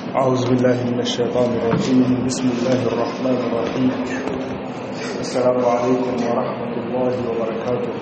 أعوذ بالله من الشيطان الرجيم بسم الله الرحمن الرحيم السلام عليكم ورحمة الله وبركاته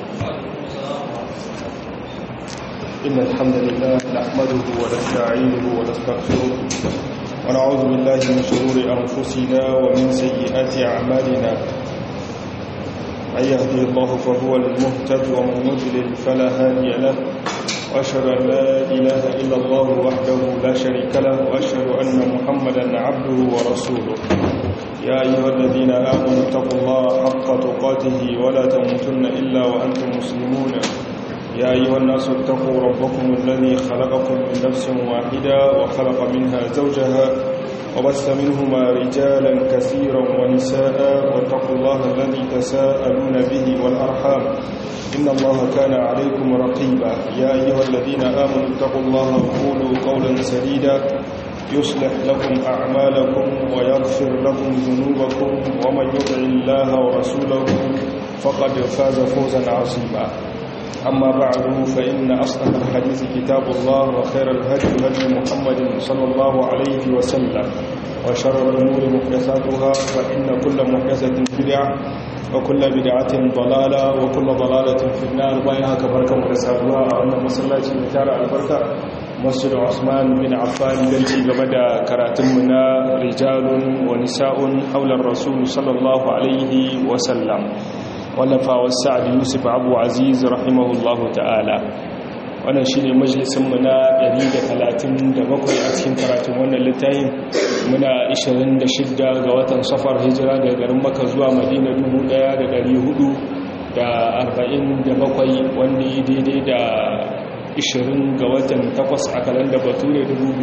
إن الحمد لله نحمده ونستعينه ونستغفره ونعوذ بالله من شرور أنفسنا ومن سيئات أعمالنا من يهدي الله فهو المهتد ومن يضلل فلا هادي له وأشهد أن لا إله إلا الله وحده لا شريك له وأشهد أن محمدا عبده ورسوله يا أيها الذين آمنوا اتقوا الله حق تقاته ولا تموتن إلا وأنتم مسلمون يا أيها الناس اتقوا ربكم الذي خلقكم من نفس واحدة وخلق منها زوجها وبث منهما رجالا كثيرا ونساء واتقوا الله الذي تساءلون به والأرحام إن الله كان عليكم رقيبا يا أيها الذين آمنوا اتقوا الله وقولوا قولا سديدا يصلح لكم أعمالكم ويغفر لكم ذنوبكم ومن يطع الله ورسوله فقد فاز فوزا عظيما أما بعد فإن أصدق الحديث كتاب الله وخير الهدي هدي محمد صلى الله عليه وسلم وشر الأمور محدثاتها فإن كل محدثة بدعة وكل بدعة ضلالة وكل ضلالة في النار بينها كبركة مرسالها أن مسلاتي متارع البركة مسجد عثمان بن عفان بنتي لبدا كراتمنا رجال ونساء حول الرسول صلى الله عليه وسلم ولفا والسعد يوسف أبو عزيز رحمه الله تعالى wannan shi ne majalisunmu na 137 a cikin karatun wannan littayin muna 26 ga watan safar hijira daga garin maka zuwa madina 1447 wanda yi daidai da 20 ga watan 8 a kalanda bature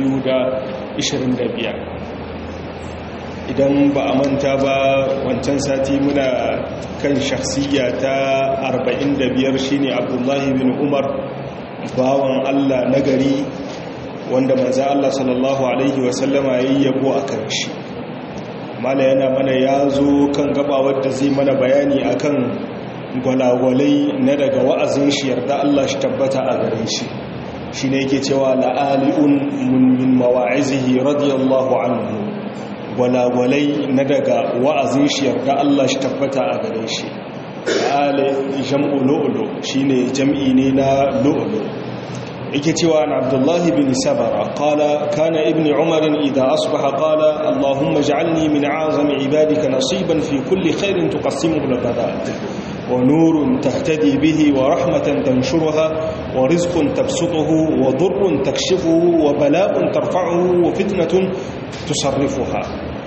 2025 idan ba a manta ba wancan sati muna kan shakhsiya ta 45 shine abdullahi bin umar bawan Allah nagari wanda manzo Allah sallallahu alaihi wasallama yayi yabo akan shi mala yana mana yazo kan gaba wanda zai mana bayani akan gwalagwalai na daga wa'azin shi yarda Allah shi tabbata a gare shi shine yake cewa la'aliun min mawa'izihi radiyallahu anhu gwalagwalai na daga wa'azin shi yarda Allah shi tabbata a gare shi ale jam'u lu'lu shine jam'i ne na lu'lu yake cewa an abdullahi bin sabara qala kana ibni umar idha asbaha qala allahumma ij'alni min a'zami ibadika nasiban fi kulli khairin tuqassimuhu lana wa nurun tahtadi bihi wa rahmatan tanshurha wa rizqun tabsutuhu wa dhurrun takshifuhu wa bala'un tarfa'uhu wa fitnatun tusarrifuha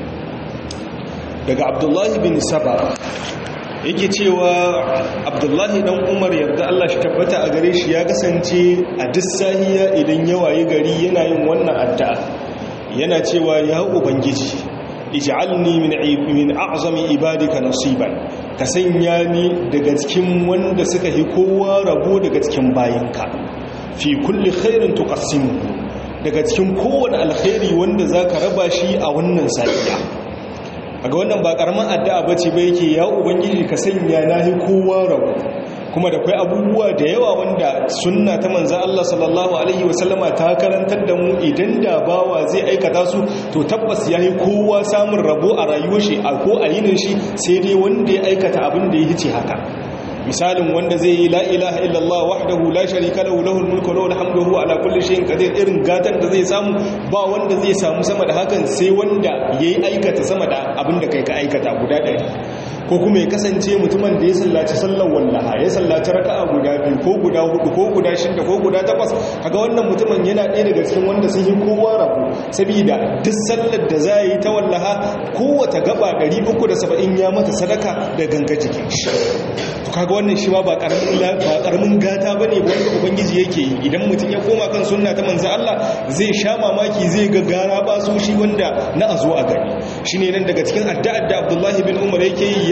daga abdullahi bin sabara yake cewa abdullahi dan umar yarda Allah shi tabbata a gare shi ya kasance a duk sahiya idan ya waye gari yana yin wannan addu'a yana cewa ya ubangiji ij'alni min min a'zami ibadika nasiban ka sanya ni daga cikin wanda suka yi kowa rabo daga cikin bayinka fi kulli khairin tuqassimu daga cikin kowane alkhairi wanda zaka raba shi a wannan safiya a ga wannan ba karamin addu'a ba ce ba yake ya ubangiji ka sanya nahi kowa rabu kuma da kai abubuwa da yawa wanda sunna ta manza Allah sallallahu alaihi wasallama ta karantar da mu idan da bawa zai aikata su to tabbas yayi kowa samun rabo a rayuwar shi a ko a yinin shi sai dai wanda ya aikata abin da ya hice haka misalin wanda zai yi la ilaha illallah wahdahu la sharika lahu lahul mulku wa lahul hamdu huwa ala kulli shay'in qadir irin gatan da zai samu ba wanda zai samu sama da hakan sai wanda yayi aikata sama da abinda kai ka aikata guda ɗari ko kuma ya kasance mutumin da ya sallaci sallar wallaha ya sallaci raka'a guda biyu ko guda hudu ko guda shida ko guda takwas kaga wannan mutumin yana ɗaya daga cikin wanda sun yi kowa rabu saboda duk sallar da za yi ta wallaha kowace gaba 370 ya mata sadaka da ganga jikin shi kaga wannan shi ma ba karamin gata ba ne wanda ubangiji yake yi idan mutum ya koma kan sunna ta manzo Allah zai sha mamaki zai ga gara ba su shi wanda na a zo a gani shi ne nan daga cikin addu'ar da abdullahi bin umar yake yi ya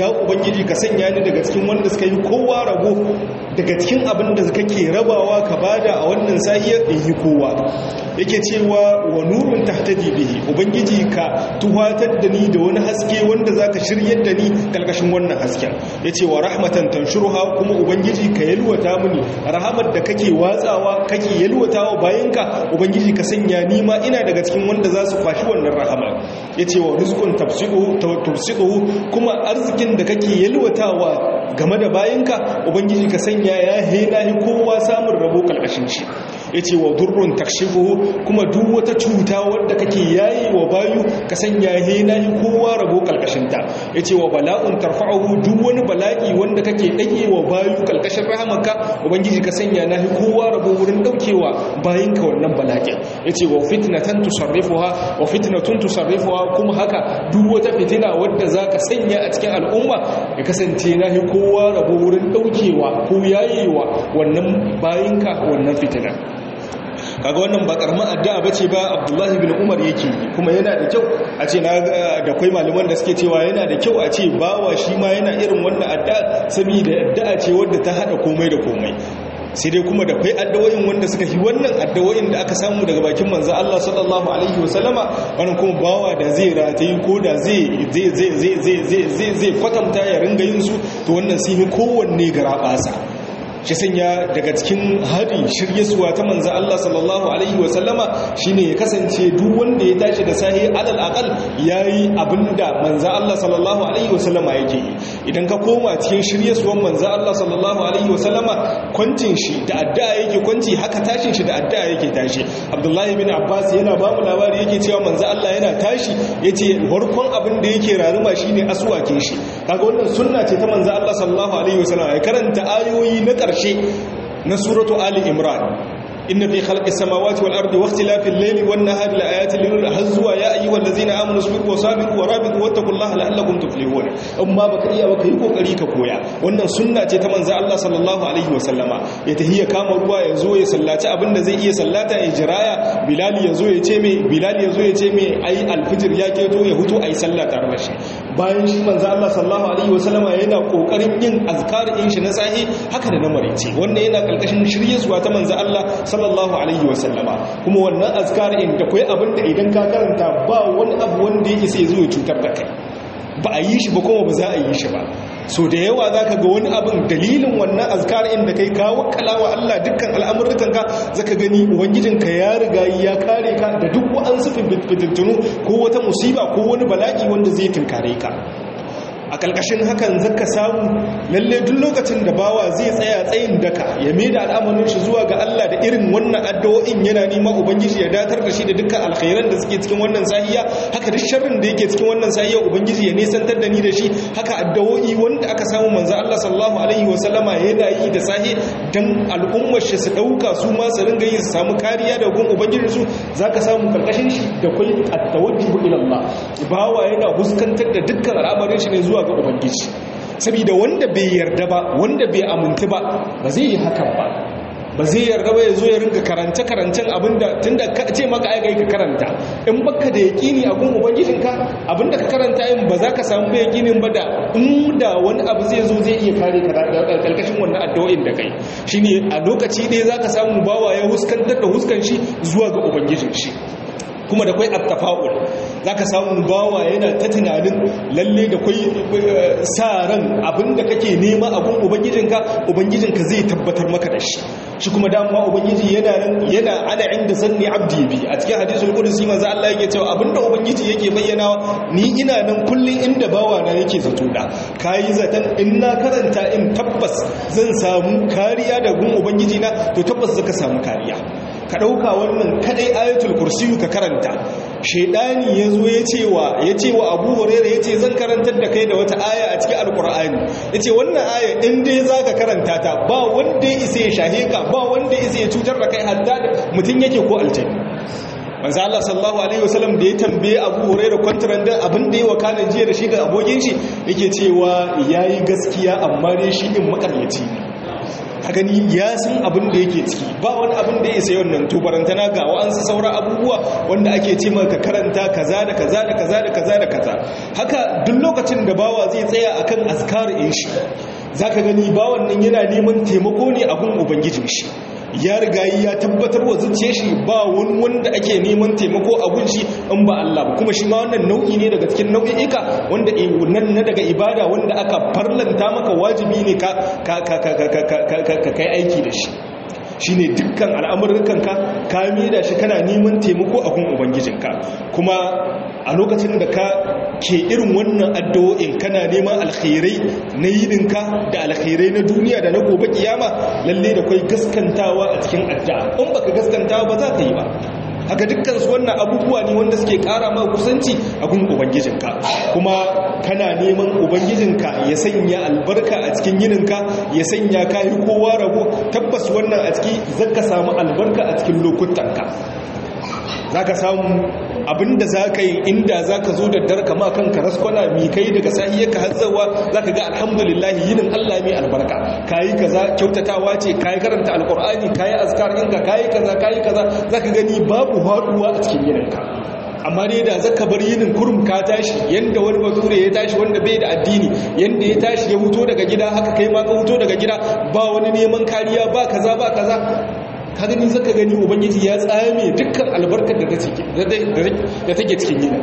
ya ubangiji ka sanya ni daga cikin wanda suka yi kowa rabo daga cikin abin da kake rabawa ka bada a wannan sahiyar in yi kowa yake cewa wa nurun tahtadi bihi ubangiji ka tuhatar da ni da wani haske wanda zaka shiryar da ni kalkashin wannan hasken yace wa rahmatan tanshuruha kuma ubangiji ka yalwata mini rahamar da kake watsawa kake yalwatawa bayanka ubangiji ka sanya ni ma ina daga cikin wanda za su kwashi wannan rahama yace wa rizqun tafsidu tafsidu kuma arzikin da kake yalwatawa game da bayanka ubangiji ka sanya ya hena kowa samun rabo kalkashin shi ya ce wa durrun takshifu kuma duk wata cuta wadda kake yayi wa bayu ka sanya hena yi kowa rabo kalkashinta ya ce wa bala'un tarfa'ahu duk wani bala'i wanda kake ɗage wa bayu kalkashin rahamanka ubangiji ka sanya na yi kowa rabo wurin ɗaukewa bayinka wannan bala'in ya ce wa fitnatan tusarrifuha wa fitnatun tusarrifuha kuma haka duk wata fitina wadda za ka sanya a cikin al'umma ya kasance na yi kowa rabo wurin ɗaukewa ko yayewa wannan bayinka wannan fitina kaga wannan ba karamin addu'a bace ba Abdullahi bin Umar yake kuma yana da kyau a ce na da kai malaman da suke cewa yana da kyau a ce bawa shi ma yana irin wannan addu'a saboda addu'a ce wadda ta hada komai da komai sai dai kuma da kai addu'o'in wanda suka yi wannan addu'o'in da aka samu daga bakin manzo Allah sallallahu alaihi wasallama wannan kuma bawa da zai ratayi ko da zai zai zai zai zai zai kwatanta ya ringa yin su to wannan sai kowanne garabasa shi sanya daga cikin hari shiryesuwa ta manza Allah sallallahu alaihi wasallama shine ya kasance duk wanda ya tashi da sahi alal aqal yayi abinda manza Allah sallallahu alaihi wasallama yake yi idan ka koma cikin shiryesuwan manza Allah sallallahu alaihi wasallama kwancin shi da addu'a yake kwanci haka tashin shi da addu'a yake tashi Abdullahi bin Abbas yana ba mu labari yake cewa manza Allah yana tashi yace farkon abin da yake raruma shine aswakin shi kaga wannan sunna ce ta manza Allah sallallahu alaihi wasallama ya karanta ayoyi na ƙarshe ƙarshe na suratu Ali Imran inna fi khalqis samawati wal ardi waqtilafil layli wan nahari laayatin lil hazwa ya ayyuhal ladzina amanu sabiru wa sabiru wa rabitu wattaqullaha la'allakum tuflihun amma baka iya baka yi kokari ka koya wannan sunna ce ta manzo Allah sallallahu alaihi wa sallama ya tahiya kama ruwa ya zo ya sallaci abinda zai iya sallata ya jiraya bilal ya zo ya ce me bilal ya zo ya ce me ai alfijir ya keto ya hutu ai sallah tare da shi bayan shi manzo Allah sallallahu alaihi wa sallama yana kokarin yin azkar in shi na sahi haka da na marice wannan yana kalkashin shiryesuwa ta manzo Allah sallallahu alaihi wasallama kuma wannan azkar in da kai abin da idan ka karanta ba wani abu wanda yake sai zo ya cutar da kai ba a yi shi ba kuma ba za a yi shi ba so da yawa za ka ga wani abin dalilin wannan azkar in da kai kawo kalawa Allah dukkan al'amurrukanka za ka gani ubangijinka ya riga ya kare ka da duk wa'ansu fitintunu ko wata musiba ko wani bala'i wanda zai tunkare ka a ƙarƙashin hakan zaka samu lalle duk lokacin da bawa zai tsaya tsayin daka ya mai da al'amarin shi zuwa ga Allah da irin wannan addu'o'in yana nema ubangiji ya datar da shi da dukkan alkhairan da suke cikin wannan sahiya haka duk sharrin da yake cikin wannan sahiya ubangiji ya nisantar da ni da shi haka addu'o'i wanda aka samu manzo Allah sallallahu alaihi wa sallama yana yi da sahi dan al'ummar shi su dauka su ma su ringa yi su samu kariya da gun ubangiji su zaka samu karkashin shi da kai at-tawajjuh ila Allah bawa yana huskantar da dukkan al'amarin shi ne zuwa zuwa ga ubangiji saboda wanda bai yarda ba wanda bai amintu ba ba zai yi hakan ba ba zai yarda ba ya zo ya rinka karance karancen abinda tunda ka ce maka ai ka karanta in baka da yaqini a gun ubangijinka abinda ka karanta yin ba za ka samu ba yaqinin ba da in da wani abu zai zo zai iya kare ka daga karkashin wannan addu'o'in da kai shine a lokaci ɗaya zaka samu bawa ya huskantar da huskan shi zuwa ga ubangijin shi kuma da kwai attafa'ul zaka samu bawa yana ta tunanin lalle da kwai sa ran abinda kake nema abun ubangijinka ubangijinka zai tabbatar maka da shi shi kuma damuwa ubangiji yana nan yana ana inda zanni abdi bi a cikin hadisul qudsi manzo Allah yake cewa abinda ubangiji yake bayyana ni ina nan kullun inda bawa na yake zato da kai zatan in na karanta in tabbas zan samu kariya da gun ubangiji na to tabbas zaka samu kariya ka ɗauka wannan kadai ayatul kursiyu ka karanta shaidani ya zo ya cewa ya ce wa abu hurera ya ce zan karantar da kai da wata aya a cikin alkur'ani ya ce wannan aya in dai za ka karanta ta ba wanda ya isa ya shahe ka ba wanda ya isa ya cutar da kai hatta da mutum yake ko aljani manzo Allah sallallahu alaihi wasallam da ya tambaye Abu Hurairah kwantaran da abin da ya wakana jiya da shi da abokin shi yake cewa yayi gaskiya amma dai shi din makaryaci ne ka gani ya san abin da yake ciki ba wani abin da ya sayi wannan to barantana ga wa'ansu sauran abubuwa wanda ake ce maka karanta kaza da kaza da kaza da kaza da kaza haka duk lokacin da bawa zai tsaya akan askar in shi zaka gani bawan nan yana neman taimako ne a gun ubangijin shi ya riga ya tabbatar wa zuciya shi ba wani wanda ake neman taimako a gun shi in ba Allah ba kuma shi ma wannan nau'i ne daga cikin nau'i'ika wanda nan na daga ibada wanda aka farlanta maka wajibi ne ka ka ka ka ka kai aiki da shi shine dukkan al'amurkanka ka da shi kana neman taimako a gun ubangijinka kuma a lokacin da ka ke irin wannan addu'o'in kana neman alkhairai na yininka da alkhairai na duniya da na gobe kiyama lalle da kai gaskantawa a cikin addu'a in baka gaskantawa ba za ka yi ba haka dukkan su wannan abubuwa ne wanda suke kara ma kusanci a gun ubangijinka kuma kana neman ubangijinka ya sanya albarka a cikin yininka ya sanya kayi kowa rabo tabbas wannan a ciki zaka samu albarka a cikin lokutanka zaka samu abinda za ka yi inda za ka zo da darka ma kanka raskwana mi kai daga sahiyarka hatsawa za ka ga alhamdulillahi yinin Allah mai albarka ka yi kaza kyautatawa ce ka yi karanta alkur'ani ka yi azkar ɗinka ka yi kaza ka yi kaza za ka gani babu haɗuwa a cikin yininka amma dai da zaka bar yinin kurum ka tashi yanda wani bature ya tashi wanda bai da addini yanda ya tashi ya huto daga gida haka kai ma ka huto daga gida ba wani neman kariya ba kaza ba kaza ka gani zaka gani ubangiji ya tsame dukkan albarkar da take cikin gida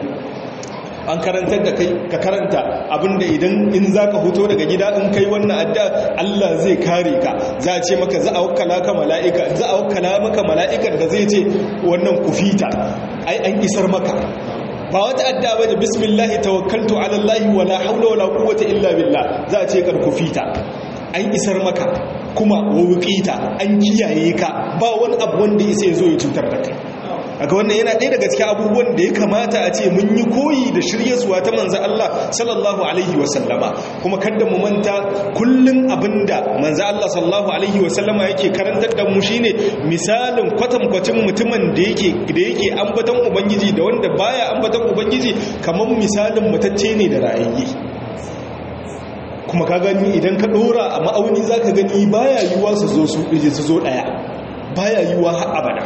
an karantar da kai ka karanta abinda idan in zaka huto daga gida in kai wannan adda Allah zai kare ka za a ce maka za a wakkala ka mala'ika za a wakkala maka mala'ikan da zai ce wannan kufita ai an isar maka ba wata adda ba ne bismillahi tawakkaltu ala Allah wala haula wala quwwata illa billah za a ce kar kufita an isar maka kuma wawuƙita an kiyaye ka ba wani abu wanda isa ya zo ya cutar da kai aga wannan yana ɗaya daga cikin abubuwan da ya kamata a ce mun yi koyi da shiryarsuwa ta manzan Allah sallallahu alaihi wasallama kuma kada mu manta kullum abinda manzan Allah sallallahu alaihi wasallama yake karantar da mu shine misalin kwatankwacin mutumin da yake da yake ambaton ubangiji da wanda baya ambaton ubangiji kamar misalin mutacce ne da rayayye kuma ka gani idan ka dora a ma'auni za ka gani baya yiwuwa su zo su su zo daya baya yiwuwa har abada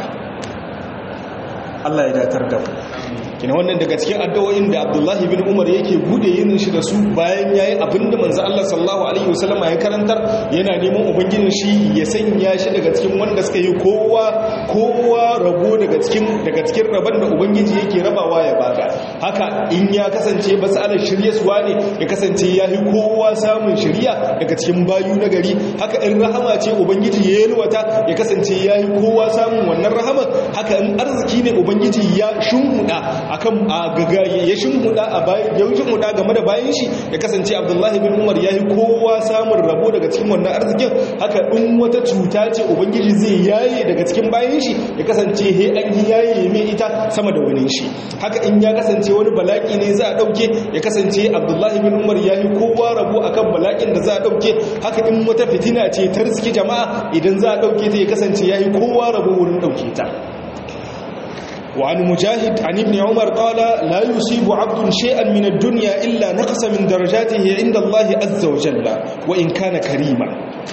Allah ya datar da mu kina wannan daga cikin addu'o'in da Abdullahi bin Umar yake bude yin shi da su bayan yayi abinda manzo Allah sallallahu alaihi wasallama ya karantar yana neman ubangijin shi ya sanya shi daga cikin wanda suka yi kowa kowa rabo daga cikin daga cikin rabon da ubangiji yake rabawa ya bada haka in ya kasance basalar shiryaswa ne ya kasance ya yi kowa samun shiriya daga cikin bayu na gari haka in rahama ce ubangiji ya yalwata ya kasance ya yi kowa samun wannan rahama haka in arziki ne ubangiji ya shunhuda akan agaga ya shimhuda a bayan ya shimhuda game da bayan shi ya kasance Abdullahi bin Umar yayi kowa samun rabo daga cikin wannan arzikin haka in wata cuta ce ubangiji zai yaye daga cikin bayan shi ya kasance he an yi yaye mai ita sama da wani shi haka in ya kasance wani balaki ne za a dauke ya kasance Abdullahi bin Umar yayi kowa rabo akan balakin da za a dauke haka in wata fitina ce ta riski jama'a idan za a dauke ta ya kasance yayi kowa rabo wurin dauke ta وعن مجاهد عن ابن عمر قال لا يصيب عبد شيئا من الدنيا إلا نقص من درجاته عند الله عز وجل وإن كان كريما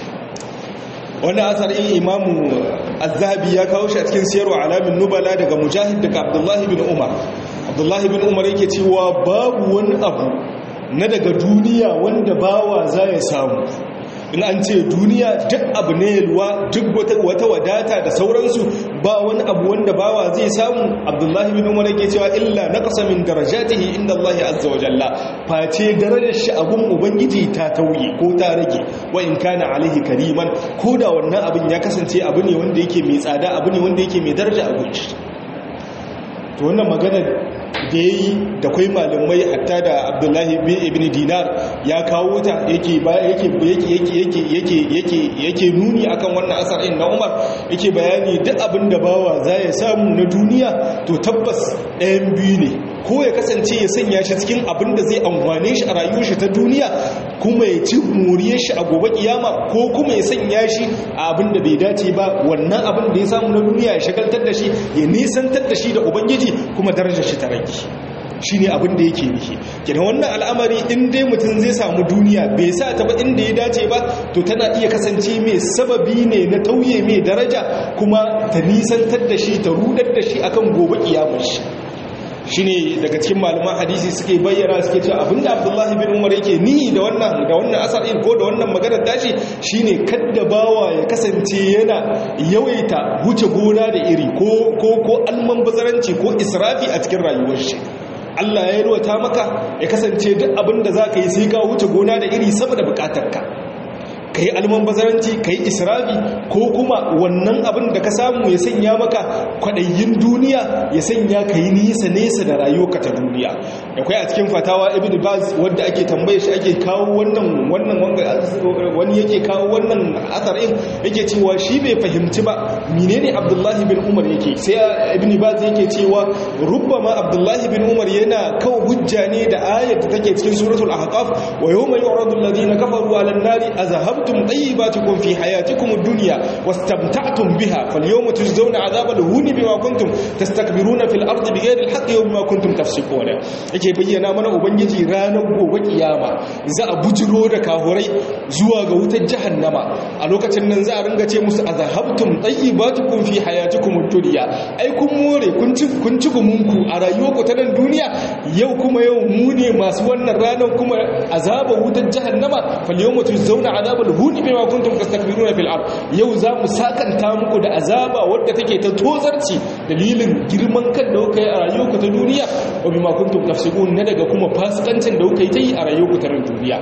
wani asar in imamu azhabi ya kawo shi a cikin siyarwa alamin nubala daga mujahid daga abdullahi bin umar abdullahi bin umar yake cewa babu wani abu na daga duniya wanda bawa za ya samu in an ce duniya duk abu ne yalwa duk wata wadata da sauransu ba wani abu wanda bawa zai samu abdullahi bin umar yake cewa illa naqasa min darajatihi inda Allah azza wa jalla face darajar shi abun ubangiji ta tauye ko ta rage wa in kana alaihi kariman ko da wannan abin ya kasance abu ne wanda yake mai tsada abu ne wanda yake mai daraja a gunshi to wannan magana da ya yi da kwai malamai hatta da abdullahi ibn dinar ya kawo ta yake nuni akan wannan asarin na umar yake bayani duk abin da bawa za ya samu na duniya to tabbas ɗayan biyu ne ko ya kasance ya sanya shi cikin abin da zai amfane shi a rayuwar shi ta duniya kuma ya ci moriyar shi a gobe kiyama ko kuma ya sanya shi a abin da bai dace ba wannan abin da ya samu na duniya ya shagaltar da shi ya nisantar da shi da ubangiji kuma darajar shi ta rage shine abin da yake nihi kenan wannan al'amari in dai mutum zai samu duniya bai sa ta ba inda ya dace ba to tana iya kasance mai sababi ne na tauye mai daraja kuma ta nisantar da shi ta rudar da shi akan gobe kiyamar shi shine daga cikin malaman hadisi suke bayyana suke cewa abinda Abdullahi bin Umar yake ni da wannan da wannan asar ko da wannan maganar tashi shine kadda bawa ya kasance yana yawaita huce gona da iri ko ko ko alman bazaranci ko israfi a cikin rayuwar shi Allah ya yarwata maka ya kasance duk abinda zaka yi sai ka huce gona da iri saboda bukatarka ka yi almanbazaranci ka yi israfi ko kuma wannan abin da ka samu ya sanya maka kwaɗayin duniya ya sanya ka yi nisa nesa da rayuwa ta duniya akwai a cikin fatawa ibn baz wadda ake tambaye shi ake kawo wannan wannan wani yake kawo wannan asarin yake cewa shi bai fahimci ba menene abdullahi bin umar yake sai ibn baz yake cewa rubbama abdullahi bin umar yana kawo hujja ne da ayat da take cikin suratul ahqaf wa yawma yu'radu alladhina kafaru 'ala an-nari azhab أخذتم طيباتكم في حياتكم الدنيا واستمتعتم بها فاليوم تجزون عذاب الهون بما كنتم تستكبرون في الأرض بغير الحق وبما كنتم تفسقون yake bayyana mana ubangiji ranar gobe kiyama za a bujiro da kahurai zuwa ga wutar jahannama a lokacin nan za a ringa ce musu azhabtum tayyibatukum fi hayatikum ad-dunya ai kun more kun ci kun ci gumunku a rayuwarku ta nan duniya yau kuma yau mu ne masu wannan ranar kuma azaba wutar jahannama fal yawma tujzauna azabal huni bima kuntum tastakbiruna fil ard yau za mu sakanta muku da azaba wadda take ta tozarci dalilin girman kan da kuka yi a rayuwarku ta duniya wa bima kuntum tafsiqun na daga kuma fasikancin da kuka yi ta yi a rayuwarku ta duniya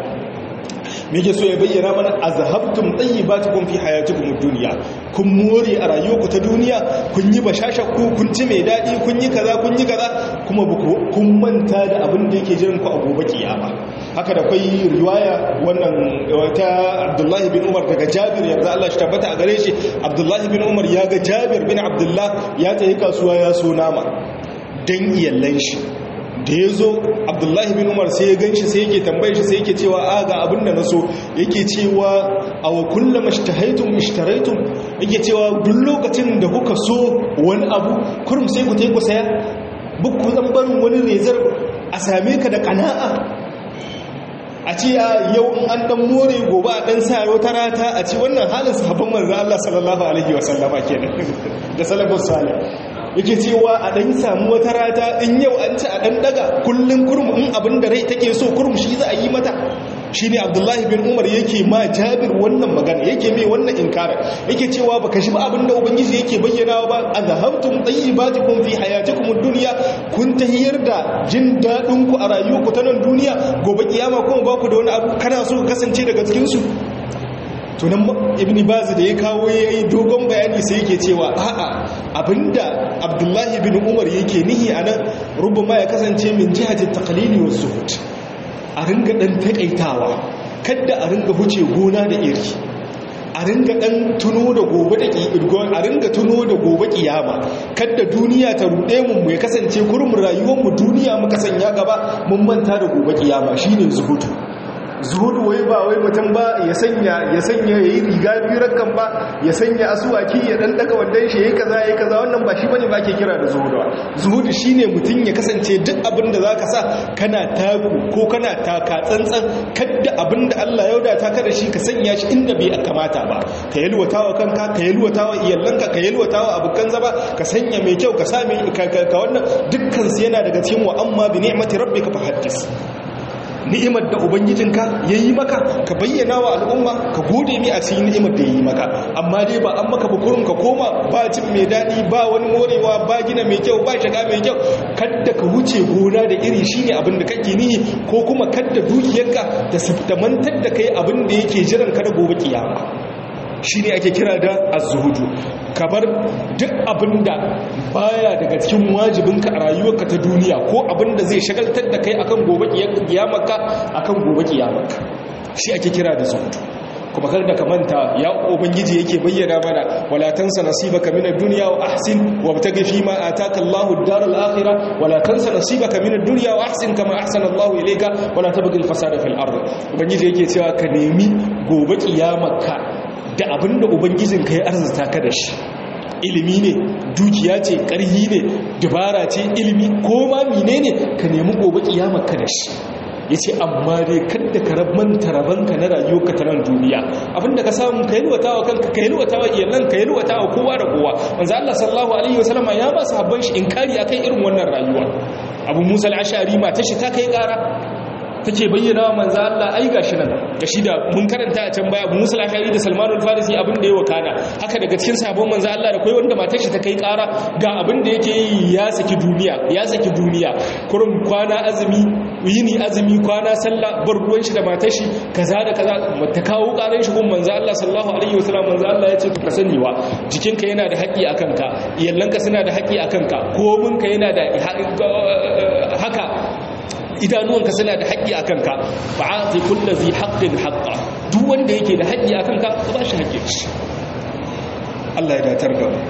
me yake so ya bayyana mana azhabtum tayyibatukum fi hayatikum ad-dunya kun more a rayuwarku ta duniya kun yi bashashakku kun ci mai dadi kun yi kaza kun yi kaza kuma kun manta da abin da yake jiran ku a gobe kiyama haka da kai riwaya wannan ta Abdullahi bin Umar daga Jabir yanzu Allah shi tabbata a gare shi Abdullahi bin Umar ya ga Jabir bin Abdullah ya tafi kasuwa ya so nama dan iyallan shi da ya zo abdullahi bin umar sai ya ganshi sai yake tambaye shi sai yake cewa a ga abin da na so yake cewa a wa kulla mashtahaitum ishtaraitum yake cewa duk lokacin da kuka so wani abu kurum sai ku ku saya buk ku zan barin wani rezar a same ka da kana'a a ce a yau in an dan more gobe a dan sa wata rata a ce wannan halin sahabban manzo Allah sallallahu alaihi wasallama kenan da salafus salih yake cewa a ɗan samu wata rata in yau an ci a ɗan daga kullum kurum in abin da rai take so kurum shi za a yi mata shi ne abdullahi bin umar yake ma jabir wannan magana yake mai wannan inkarar yake cewa baka shi ba abin da ubangiji yake bayyana ba a zahabtum tayyibatikum fi hayatikum ad-dunya kun tahiyar da jin daɗin ku a rayuwarku ta nan duniya gobe kiyama kuma ba ku da wani abu kana so kasance daga cikin su tunan ibn baz da ya kawo ya yi dogon bayani sai yake cewa a'a abinda abdullahi bin umar yake nihi a nan rubama ya kasance min jihatin takalili wa zuhud a ringa dan takaitawa kadda a ringa huce gona da iri a ringa dan tuno da gobe da a ringa tuno da gobe kiyama kadda duniya ta rude mu ya kasance kurmin rayuwar mu duniya muka sanya gaba mun manta da gobe kiyama shine zuhudu zuhudu wai ba wai mutum ba ya sanya ya sanya yayi riga biyu kan ba ya sanya asuwaki ya dan daga wandan shi yayi kaza yayi kaza wannan ba shi bane ba ke kira da zuhudu zuhudu shine mutum ya kasance duk abin da zaka sa kana taku ko kana taka tsantsan kadda abin da Allah ya wadata ka da shi ka sanya shi inda bai kamata ba ka yalwatawa kanka ka yalwatawa iyalanka ka yalwatawa abukan zaba ka sanya mai kyau ka sa mai ka wannan dukkan su yana daga cikin wa amma bi ni'mati rabbika fa haddis ni'imar da ubangijinka ya yi maka ka bayyana wa al'umma ka gode mi a cikin ni'imar da ya yi maka amma dai ba an maka bukurin ka koma ba cin mai daɗi ba wani morewa ba gina mai kyau ba shiga mai kyau kadda ka wuce gona da iri shine abin da kake nihi ko kuma kadda dukiyarka ta siftamantar da kai abin da yake jiran ka da gobe kiyama shi ne ake kira da azuhudu kabar duk abinda baya daga cikin wajibinka a rayuwarka ta duniya ko abinda zai shagaltar da kai akan gobe kiyamarka akan gobe kiyamarka shi ake kira da zuhudu kuma kar da ka manta ya ubangiji yake bayyana mana wala tansa nasibaka min ad-dunya wa ahsin wabtaghi fi ma ataka Allahu ad-dar al-akhirah wala tansa nasibaka min ad-dunya wa ahsin kama ahsana Allahu ilayka wala tabghi al-fasada fil ard ubangiji yake cewa ka nemi gobe kiyamarka da abinda ubangijinka ya arzuta ka da shi ilimi ne dukiya ce ƙarhi ne dabara ce ilimi ko ma menene ka nemi gobe kiyamar ka da shi ya ce amma dai kadda ka manta rabanka na rayuwarka ta nan duniya abinda ka samu ka yalwata wa kanka ka yalwata wa iyalan ka yalwata wa kowa da kowa manzo Allah sallallahu alaihi wasallama ya ba su habban shi inkari akan irin wannan rayuwa abu musa al-ashari ma tashi ta kai kara take bayyana wa manzo Allah ai gashi nan gashi da mun karanta a can baya Abu Musa al-Ashari da Salman al-Farisi abin da ya wakana haka daga cikin sabon manzo Allah da kai wanda matar shi ta kai kara ga abin da yake yi ya saki duniya ya saki duniya kurum kwana azumi yini azumi kwana sallah bar ruwan shi da matar shi kaza da kaza ta kawo karan shi gun manzo Allah sallallahu alaihi wasallam manzo Allah ya ce ka sani wa jikinka yana da haƙi akan ka iyallanka suna da haƙi akan ka kominka yana da haka idanuwanka suna da haƙƙi a kanka ba a fi kulla zai haƙƙin haƙƙa duk wanda yake da haƙƙi a kanka ka ba shi haƙƙin shi Allah ya datar da mu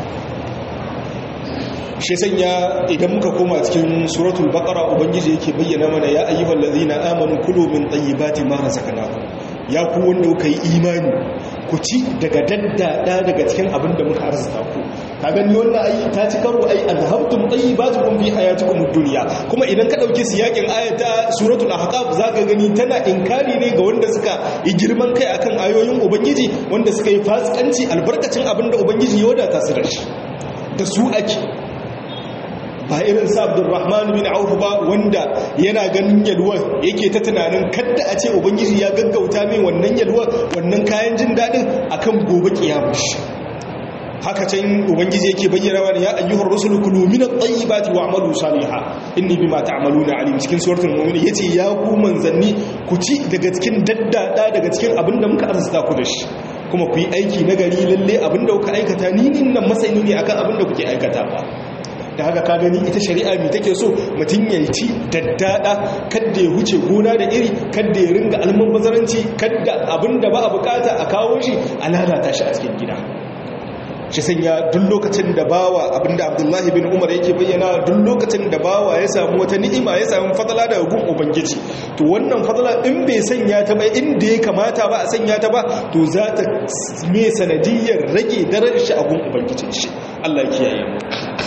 shi sanya idan muka koma cikin suratul baqara ubangiji yake bayyana mana ya ayyuhal ladzina amanu kulu min tayyibati ma razaqnakum ya ku wanda kuka yi imani ku ci daga daddada daga cikin abin da muka arzuta ku ka gani wannan ai ta ci karo ai alhabtum tayyibatukum fi hayatikum ad-dunya kuma idan ka dauki siyakin ayata suratul ahqaf zaka gani tana inkari ne ga wanda suka yi girman kai akan ayoyin ubangiji wanda suka yi fasikanci albarkacin abin da ubangiji ya wadata su da shi da su ake ba irin sa abdurrahman bin auf ba wanda yana ganin yalwar yake ta tunanin kadda a ce ubangiji ya gaggauta min wannan yalwar wannan kayan jin daɗin akan gobe kiyamashi haka can ubangiji yake bayyana wani ya ayyuhar rusul kulu min at-tayyibati wa'malu salihan inni bima ta'maluna alim cikin suratul mu'min yace ya ku manzanni ku ci daga cikin daddada daga cikin abinda muka arzuta ku da shi kuma ku yi aiki nagari lalle abinda kuka aikata ni nan masani ne akan abinda kuke aikata ba da haka ka gani ita shari'a mai take so mutum ya ci daddada kadda ya huce gona da iri kadda ya ringa alman bazaranci kadda abinda ba a bukata a kawo shi a lalata shi a cikin gida shi sanya duk lokacin da bawa abinda abdullahi bin umar yake bayyana duk lokacin da bawa ya samu wata ni'ima ya samu fadala daga gun ubangiji to wannan fadala in bai sanya ta ba inda ya kamata ba a sanya ta ba to za ta me sanadiyar rage darajar shi a gun ubangijin shi Allah ya kiyaye mu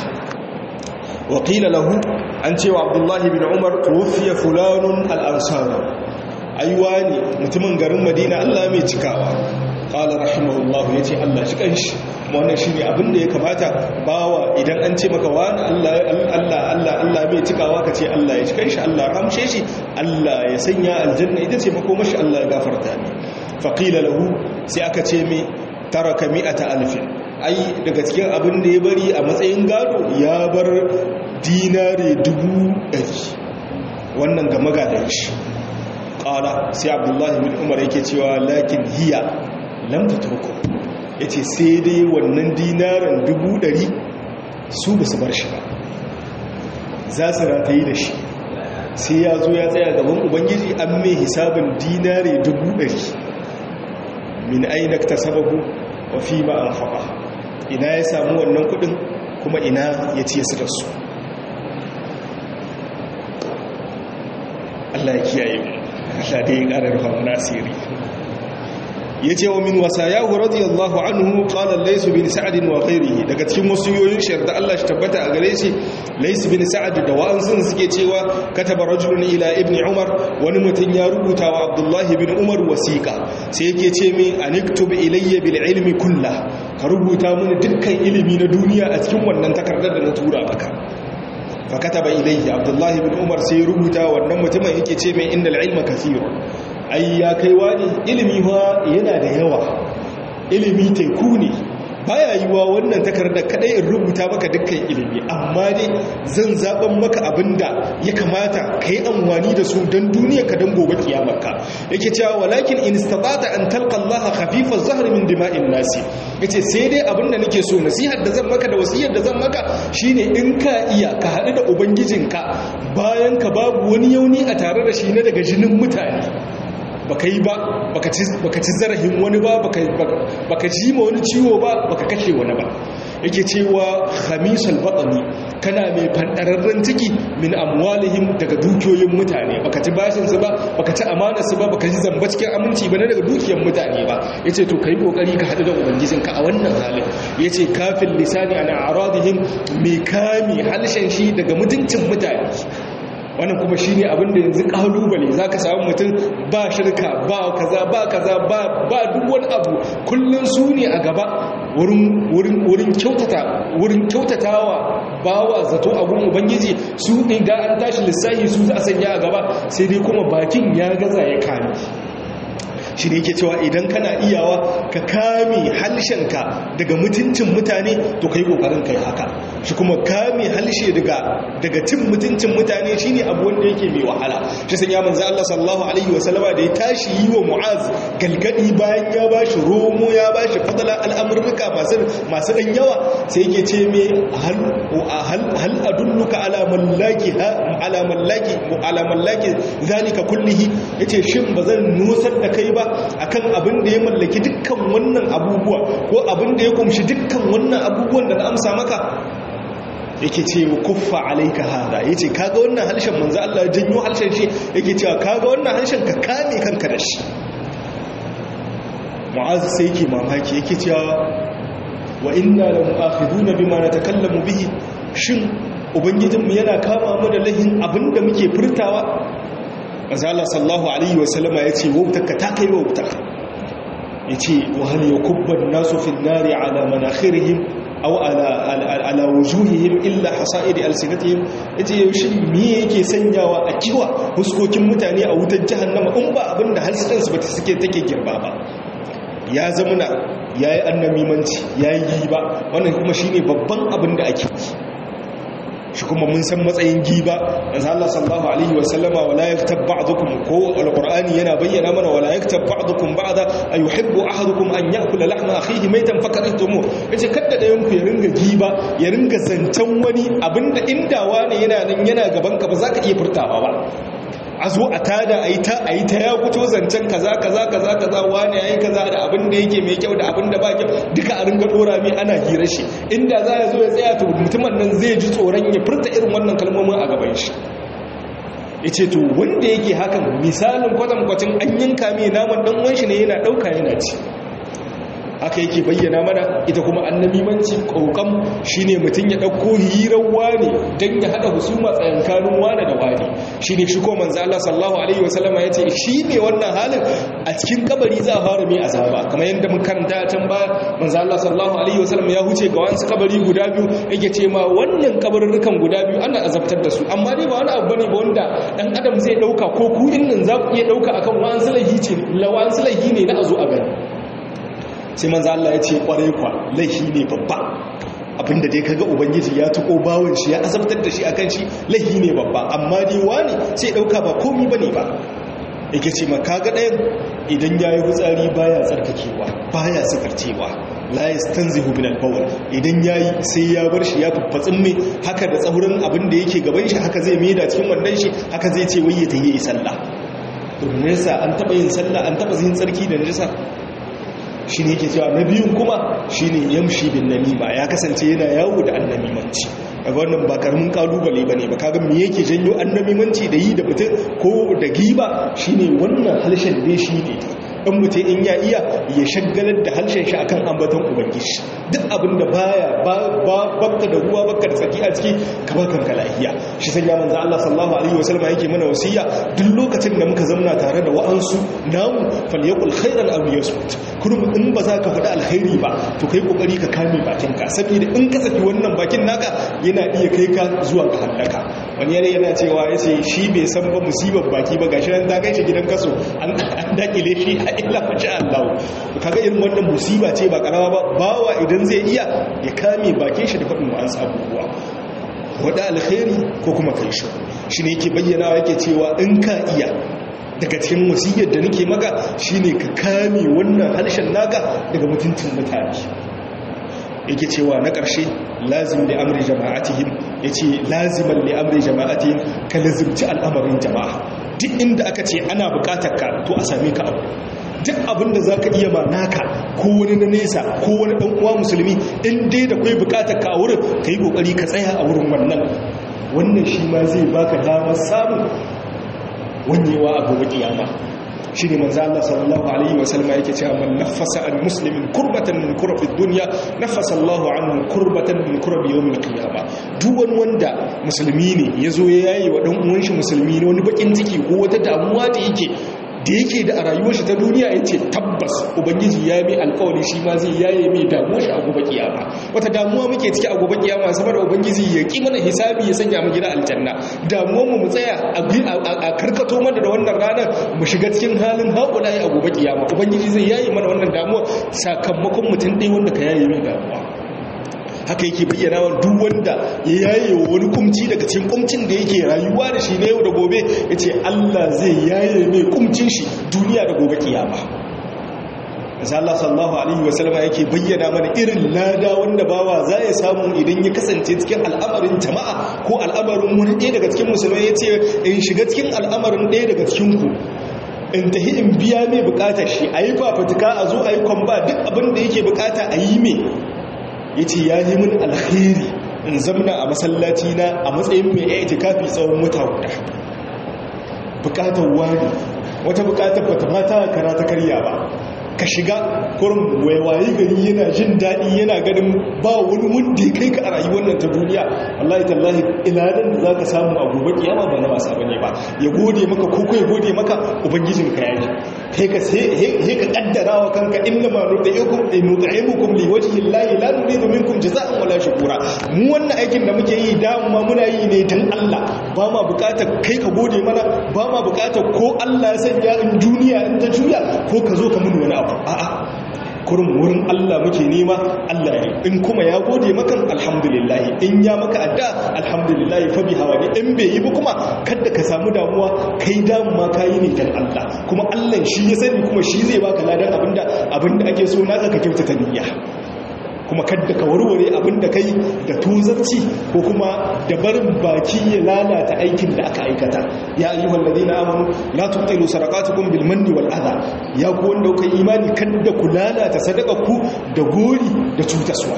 وقيل له an cewa abdullahi bin umar tuwafiya fulanun al'ansara aiwani mutumin garin madina allah mai cikawa ƙala rahimahullahu ya ce allah shi ƙanshi wannan shi ne abinda ya kamata bawa idan an ce maka wani allah allah allah mai cikawa ka ce allah ya ci ƙanshi allah ramshe shi allah ya sanya aljanna ita ce makomashi allah ya gafarta ne faƙila lahu sai aka ce mai taraka mi'ata alfin ai daga cikin abin da ya bari a matsayin gado ya bar dinare dubu ɗari wannan ga magadan shi ƙala sai abdullahi bin umar yake cewa lakin hiya lamta turku ya ce sai dai wannan dinaren dubu ɗari su ba su bar shi ba za su ratayi da shi sai ya zo ya tsaya gaban ubangiji an mai hisabin dinare dubu ɗari min ainihin ta sababu wa fi ma'an haɓa ina ya samu wannan kudin kuma ina ya ciye su da su Allah ya kiyaye mu Allah dai ya ƙara rufa mana asiri yace wa min wasayahu radiyallahu anhu qala lays bin sa'd wa ghayrihi daga cikin wasiyoyin shi da Allah shi tabbata a gare shi lays bin sa'd da wa'ansun suke cewa kataba rajulun ila ibn umar wani mutum ya rubuta wa abdullahi bin umar wasiqa sai yake ce min aniktub ilayya bil ilmi kullah ka rubuta mini dukkan ilimi na duniya a cikin wannan takardar da na tura maka fakataba ilayhi abdullahi bin umar sai rubuta wannan mutumin yake ce mai innal ilma kathirun ai ya kai wani ilimi fa yana da yawa ilimi teku ne baya yiwa wannan takardar kadai in rubuta maka dukkan ilimi amma dai zan zaben maka abinda ya kamata ka yi amfani da su don duniya ka don gobe kiyamarka yake cewa walakin in istata an talqa Allah khafifa zahr min dima'in nasi yace sai dai abinda nake so nasihar da zan maka da wasiyar da zan maka shine in ka iya ka haɗu da ubangijinka bayan ka babu wani yauni a tare da shi na daga jinin mutane baka yi ba baka ci zarafin wani ba baka ji ma wani ciwo ba baka kashe wani ba yake cewa khamisal batni kana mai fandararren ciki min amwalihim daga dukiyoyin mutane baka ci bashin su ba baka ci amanar su ba baka ji zamba cikin aminci ba daga dukiyar mutane ba yace to kai kokari ka hadu da ubangijinka a wannan halin yace kafin lisani ana aradihim mai kame halshen shi daga mutuncin mutane wannan kuma shi ne abinda yanzu kalubale za ka samu mutum ba shirka ba kaza ba kaza ba duk wani abu kullum su ne a gaba wurin kyautatawa bawa zato abun ubangiji su ne ga an tashi lissahi su za a sanya a gaba sai dai kuma bakin ya gaza ya kame shi ne yake cewa idan kana iyawa ka kame halshenka daga mutuncin mutane to kai kokarin kai haka shi kuma kame halshe daga daga cin mutuncin mutane shine abu wanda yake mai wahala shi san ya manzo Allah sallallahu alaihi wasallama da ya tashi yi wa Mu'az galgadi bayan ya bashi romo ya bashi fadala al'amurka masu masu dan yawa sai yake ce me hal hal adulluka ala mallaki ala mallaki ala mallaki zalika kullihi yace shin bazan nusar da kai ba akan abin da ya mallaki dukkan wannan abubuwa ko abin da ya kumshi dukkan wannan abubuwan da na amsa maka yake ce kuffa alaika hada yace kaga wannan harshen manzo Allah ya janyo harshen shi yake cewa kaga wannan harshen ka kame kanka da shi mu'az sai yake mamaki yake cewa wa inna la mu'akhiduna bima natakallamu bihi shin ubangijinmu yana kama mu da lahin abinda muke furtawa azala sallahu alaihi wasallama ya ce wautarka ta kai wauta ya ce wahal ya kubban nasu fin nari ala manakhirihim aw ala wujuhihim illa hasa'iri alsinatihim ya ce yaushe me yake sanyawa a kiwa huskokin mutane a wutar jahannama in ba abinda halsitansu bata suke take girba ba ya zamuna ya yi annamimanci ya yi ba wannan kuma shine babban abin da ake shi kuma mun san matsayin giba manzo Allah sallallahu alaihi wa sallama wala yaktab ba'dukum ko alqur'ani yana bayyana mana wala yaktab ba'dukum ba'da ayuhibbu ahadukum an ya'kula lahma akhihi maytan fakaritumu yace kada da yanku ya ringa giba ya ringa zancan wani abinda inda wani yana nan yana gaban ka ba za ka iya furtawa ba a zo a tada a yi ta a yi ta ya fito zancen kaza kaza kaza kaza wani ya yi kaza da abin da yake mai kyau da abin da ba kyau duka a ringa dora mai ana hira shi inda za ya zo ya tsaya to mutumin nan zai ji tsoron ya furta irin wannan kalmomin a gaban shi ya ce to wanda yake hakan misalin kwatankwacin an yanka mai naman dan uwan shi ne yana ɗauka yana ci haka yake bayyana mana ita kuma annabimanci kokam shine mutum ya dauko hirar wane dan ya hada husuma tsayankanin wane da wane shine shi ko manzo Allah sallallahu alaihi wasallam yace shine wannan halin a cikin kabari za a fara mai azaba kamar yadda mun karanta can ba manzo Allah sallallahu alaihi wasallam ya huce ga wasu kabari guda biyu yake ce ma wannan kabarurrukan guda biyu ana azabtar da su amma dai ba wani abu bane ba wanda dan adam zai dauka ko ku innin za ku iya dauka akan wa'an sulahi ce lawan sulahi ne na azo a gani sai manzo Allah ya ce kware kwa laifi ne babba abinda dai kaga ubangiji ya tuko bawon shi ya azabtar da shi akan shi laifi ne babba amma dai wani sai dauka ba komai bane ba yake ce ma kaga ɗayan idan yayi hutsari baya tsarkakewa baya sikarcewa la yastanzihu min al-bawl idan yayi sai ya bar shi ya faffatsin me haka da tsaurin abin da yake gaban shi haka zai maida cikin wannan shi haka zai ce wai ya tayi sallah to nesa an taba yin sallah an taba yin tsarki da nisa shi ne yake cewa na biyun kuma shi ne yamshi bin namima ya kasance yana yawo da annamimanci daga wannan ba karamin kalubale ba ne ba kaga me yake janyo annamimanci da yi da mutum ko da giba shi ne wannan halshen dai shi ne in mutum in ya iya ya shagalar da harshen shi akan ambaton ubangiji duk abin da baya bakka da ruwa bakka da tsaki a ciki ka ba kanka lafiya shi sanya manzo Allah sallallahu alaihi wasallam yake mana wasiya duk lokacin da muka zauna tare da wa'ansu namu falyakul khairan aw yasmut kurum in ba za ka faɗi alkhairi ba to kai kokari ka kame bakin ka saboda in ka saki wannan bakin naka yana iya kai ka zuwa ga halaka wani yana yana cewa yace shi bai san ba musibar baki ba gashi nan ta kai shi gidan kaso an dakile shi a illa masha Allah kaga irin wannan musiba ce ba karama ba bawa idan zai iya ya kame bakin shi da faɗin wa'ansu abubuwa wada alkhairi ko kuma kai shi shine yake bayyana yake cewa in ka iya daga cikin wasiyar da nake maka shine ka kame wannan harshen naka daga mutuncin mutane yake cewa na ƙarshe lazim da amri jama'atihim yace laziman li amri jama'atihim ka lazimci al'amarin jama'a duk inda aka ce ana buƙatar ka to a same ka abu duk abin da zaka iya ma naka ko wani na nesa ko wani dan uwa musulmi in dai da kai bukatar ka a wurin kai kokari ka tsaya a wurin wannan wannan shi ma zai baka damar samu wanyewa a gobe kiyama shi ne manzo Allah sallallahu alaihi wa sallama yake cewa man nafasa an muslimin kurbatan min kurabi dunya nafasa Allahu anhu kurbatan min kurabi yawmil qiyamah duk wani wanda musulmi ne yazo ya yayi wa dan uwan shi musulmi ne wani bakin ciki ko wata damuwa da yake da yake da a rayuwar shi ta duniya ya ce tabbas ubangiji ya mai alkawari shi ma zai yaye mai damuwar shi a gobe kiyama wata damuwa muke ciki a gobe kiyama saboda ubangiji ya ki mana hisabi ya sanya mu gida aljanna damuwar mu mu tsaya a karkato mana da wannan ranar mu shiga cikin halin haƙula a gobe kiyama ubangiji zai yaye mana wannan damuwar sakamakon mutum ɗaya wanda ka yaye mai damuwa haka yake bayyana wa duk wanda ya yaye wa wani kumci daga cikin kumcin da yake rayuwa da shi na yau da gobe ya ce Allah zai yaye mai kumcin shi duniya da gobe kiyama Allah sallallahu alaihi wasallam yake bayyana mana irin lada wanda bawa za ya samu idan ya kasance cikin al'amarin jama'a ko al'amarin wani ɗaya daga cikin musulmai ya ce in shiga cikin al'amarin ɗaya daga cikin ku in tahi in biya mai bukatar shi a yi fafatika a zo a yi kwamba duk abin da yake bukata a yi mai ya ce ya yi min alkhairi in zamna a masallaci na a matsayin mai ya kafi tsawon wata guda bukatar wani wata bukatar bata mata kara ta karya ba ka shiga kurin waiwaye gari yana jin daɗi yana ganin ba wani wanda ya kai ka a rayuwar nan ta duniya wallahi tallahi iladan da za ka samu a gobe kiyama ba na wasa bane ba ya gode maka ko kai gode maka ubangijin ka yayi kai ka sai ka kaddara wa kanka inna ma nudaikum nudaimukum li wajhi llahi la nuridu minkum jazaa'an wala shukura mu wannan aikin da muke yi da ma muna yi ne dan Allah ba ma bukatar kai ka gode mana ba ma bukatar ko Allah ya sanya in duniya in ta juya ko ka zo ka mun wani abu a'a kurin wurin Allah muke nema Allah ne in kuma ya gode maka alhamdulillah in ya maka adda alhamdulillah fa bi hawa in bai yi ba kuma kada ka samu damuwa kai damu ma kai ne dan Allah kuma Allah shi ya sani kuma shi zai baka ladan abinda abinda ake so naka ka kyautata niyya kuma kadda ka warware abin da kai da tuzarci ko kuma da barin baki ya lalata aikin da aka aikata ya ayyuhal ladina amanu la tubtilu sadaqatukum bil manni wal adha ya ku wanda kuka imani kadda ku lalata ku da gori da cutaswa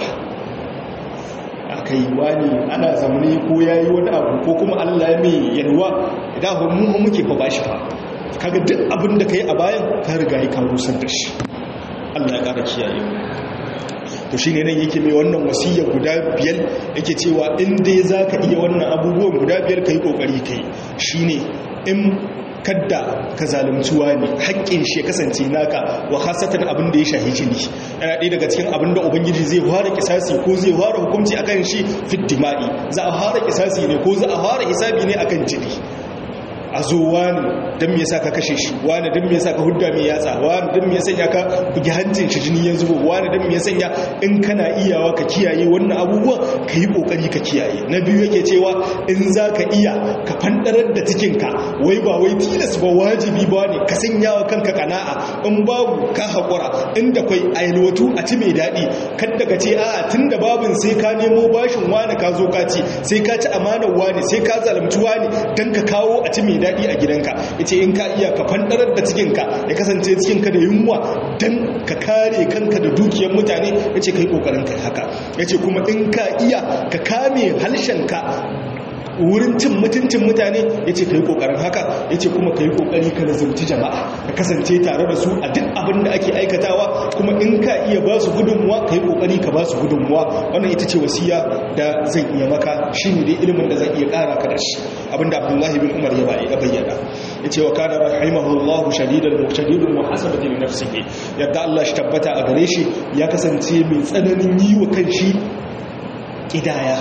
akai wani ana zamani ko yayi wani abu ko kuma Allah ya mai yalwa idan mu muke fa bashi fa kaga duk abin da kai a bayan ka riga ka rusar da shi Allah ya kara kiyaye to shi ne nan yake mai wannan wasiyya guda biyar yake cewa inda za ka iya wannan abubuwan guda biyar ka yi ƙoƙari ka yi shi ne in kadda ka zalimtuwa ne haƙƙin shi ya kasance naka wa hasatan abin da ya shahi jini yana ɗaya daga cikin abin da ubangiji zai fara kisasi ko zai fara hukunci akan shi fit dima'i za a fara kisasi ne ko za a fara hisabi ne akan jini a zo wani don me yasa ka kashe shi wani don me yasa ka hudda mai yatsa wani don me yasa ka bugi hancin shi jini ya zubo wani don me yasa in kana iyawa ka kiyaye wannan abubuwan ka yi kokari ka kiyaye na biyu yake cewa in za ka iya ka fandarar da cikinka wai ba wai tilas ba wajibi ba ne ka sanya wa kanka kana'a in babu ka haƙura inda kwai ailwatu a ci mai daɗi kadda ka ce a tun da babin sai ka nemo bashin wani ka zo ka ci sai ka ci amanar wani sai ka zalamci wani don ka kawo a ci mai daɗi a gidanka ya ce in ka iya ka fanɗarar da cikinka ya kasance cikinka da yunwa don ka kare kanka da dukiyar mutane ya ce ka yi ƙoƙarin kai haka ya ce kuma in ka iya ka kame halshenka wurin cin mutuncin mutane ya ce ka yi ƙoƙarin haka ya ce kuma ka yi ƙoƙari ka nazarci jama'a ka kasance tare da su a duk abin da ake aikatawa kuma in ka iya ba su gudunmuwa ka yi ƙoƙari ka ba su gudunmuwa wannan ita ce wasiya da zan iya maka shi ne dai ilimin da zan iya ƙara ka da shi abinda abdullahi bin umar ya bayyana ya ce wa kana rahimahullahu shadidan muqtadirun wa hasabati li nafsihi yadda Allah shi tabbata a gare shi ya kasance mai tsananin yi wa kanshi kidaya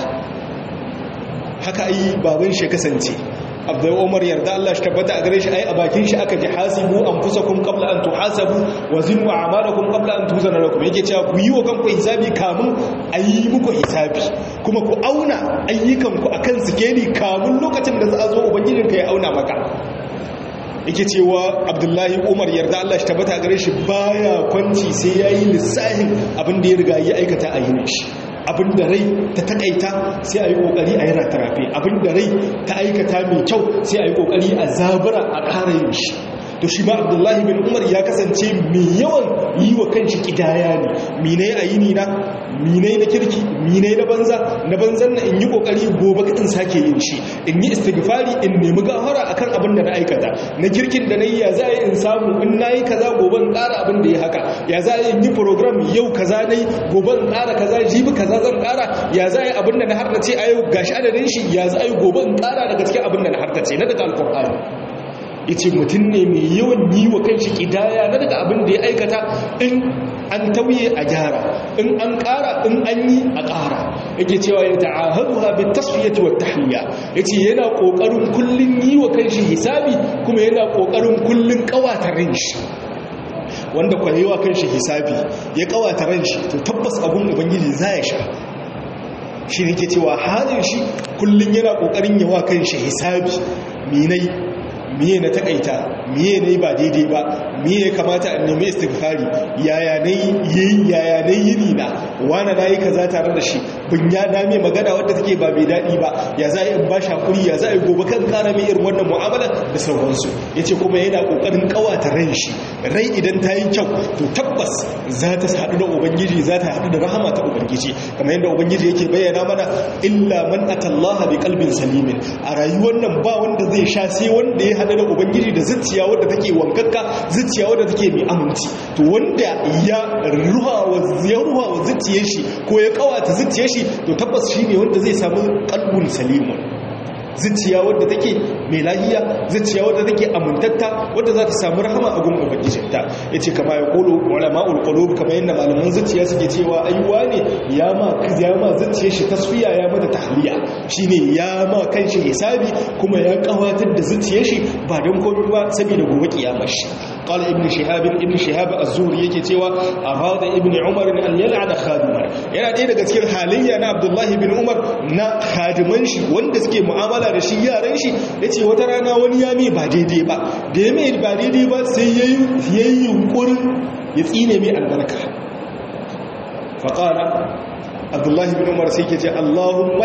haka ai baban shi kasance abdul umar yarda Allah shi tabbata a gare shi ai a bakin shi aka ji hasibu anfusakum qabla an tuhasabu wa zinu a'malakum qabla an tuzana lakum yake cewa ku yi wa kanku hisabi kamun ayi muku hisabi kuma ku auna ayyukan ku akan sikeli kamun lokacin da za a zo ubangijin ka ya auna maka yake cewa abdullahi umar yarda Allah shi tabbata a gare shi baya kwanci sai yayi lissahin abin da ya riga ya aikata a yinin shi abin da rai ta takaita sai a yi kokari a yi ratarafe abin da rai ta aikata mai kyau sai a yi kokari a zabura a ƙara yin shi to shi ma abdullahi bin umar ya kasance mai yawan yi wa kanshi kidaya ne minai a yini na minai na kirki minai na banza na banzan na in yi kokari gobe in sake yin shi in yi istighfari in nemi gafara akan abin da na aikata na kirkin da na yi ya za a yi in samu in na yi kaza gobe in ƙara abin da ya haka ya za a yi yi program yau kaza na yi gobe in ƙara kaza jibi kaza zan ƙara ya za a yi abin da na harnace a yau gashi adadin shi ya za a yi gobe in ƙara daga cikin abin da na harnace na daga alkur'ani yace mutum ne mai yawan yi wa kanshi kidaya na daga abin da ya aikata in an tauye a gyara in an ƙara in an yi a ƙara yake cewa ya ta'ahaduha bi tasfiyati wat tahliya yace yana kokarin kullun yi wa kanshi hisabi kuma yana kokarin kullun kawata ran shi wanda kwayewa kanshi hisabi ya kawata ran shi to tabbas abun ubangiji za ya sha shi ne ke cewa halin shi kullun yana kokarin yawa kanshi hisabi minai miye na takaita miye ne ba daidai ba miye ya kamata a nemi istighfari yaya ne yi yaya ne yini na wani nayi kaza tare da shi bin ya dame magana wadda take ba mai dadi ba ya za in ba shi hakuri ya za a gobe kan kara mai irin wannan mu'amala da sauransu yace kuma yana kokarin kawata ran shi rai idan ta yi kyau to tabbas za ta haɗu da ubangiji za ta haɗu da rahama ta ubangiji kamar yadda ubangiji yake bayyana mana illa man atallaha bi qalbin salimin a rayuwar nan ba wanda zai sha sai wanda ya haɗu da ubangiji da zuciya wadda take wankakka zuciya wadda take mai aminci to wanda ya ruha wa ya ruha wa zuciyar shi ko ya kawata zuciyar shi to tabbas shine wanda zai samu qalbun salimun zuciya wadda take mai lahiya zuciya wadda take amintatta wadda za ta samu rahama a gun ubangijinta yace kama ya kolo ulama'ul qulub kamar yadda malaman zuciya suke cewa aiwa ne ya ma ya ma zuciyar shi tasfiya ya mata tahliya shine ya ma kanshi hisabi kuma ya kawatar da zuciyar shi ba don komai ba saboda gobe kiyamar shi قال ابن شهاب ابن شهاب الزهري yake cewa arada ibn umar an yal'ana khadiman yana ɗaya daga cikin halayya na abdullahi bin umar na khadiman shi wanda suke mu'amala da shi yaran shi yace wata rana wani ya mai ba daidai ba da ya mai ba daidai ba sai yayi yayi yunkurin ya tsine mai albarka faqala abdullahi bin umar sai yake ce allahumma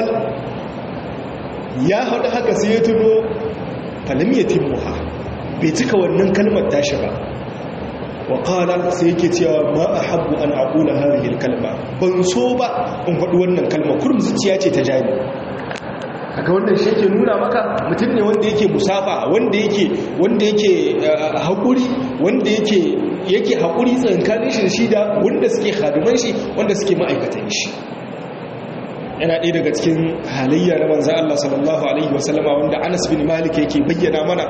ya hada haka sai ya tuno falam yatimmuha bai cika wannan kalmar tashi ba wa qala sai yake cewa ma ahabbu an aqula hadhihi kalma ban so ba in faɗi wannan kalma kurum zuciya ce ta jani kaga wannan shi yake nuna maka mutum ne wanda yake musafa wanda yake wanda yake haƙuri wanda yake yake haƙuri tsankanin shi shi da wanda suke hadiman shi wanda suke ma'aikatan shi yana ɗaya daga cikin halayya na manzan Allah sallallahu Alaihi wasallama wanda Anas bin Malik yake bayyana mana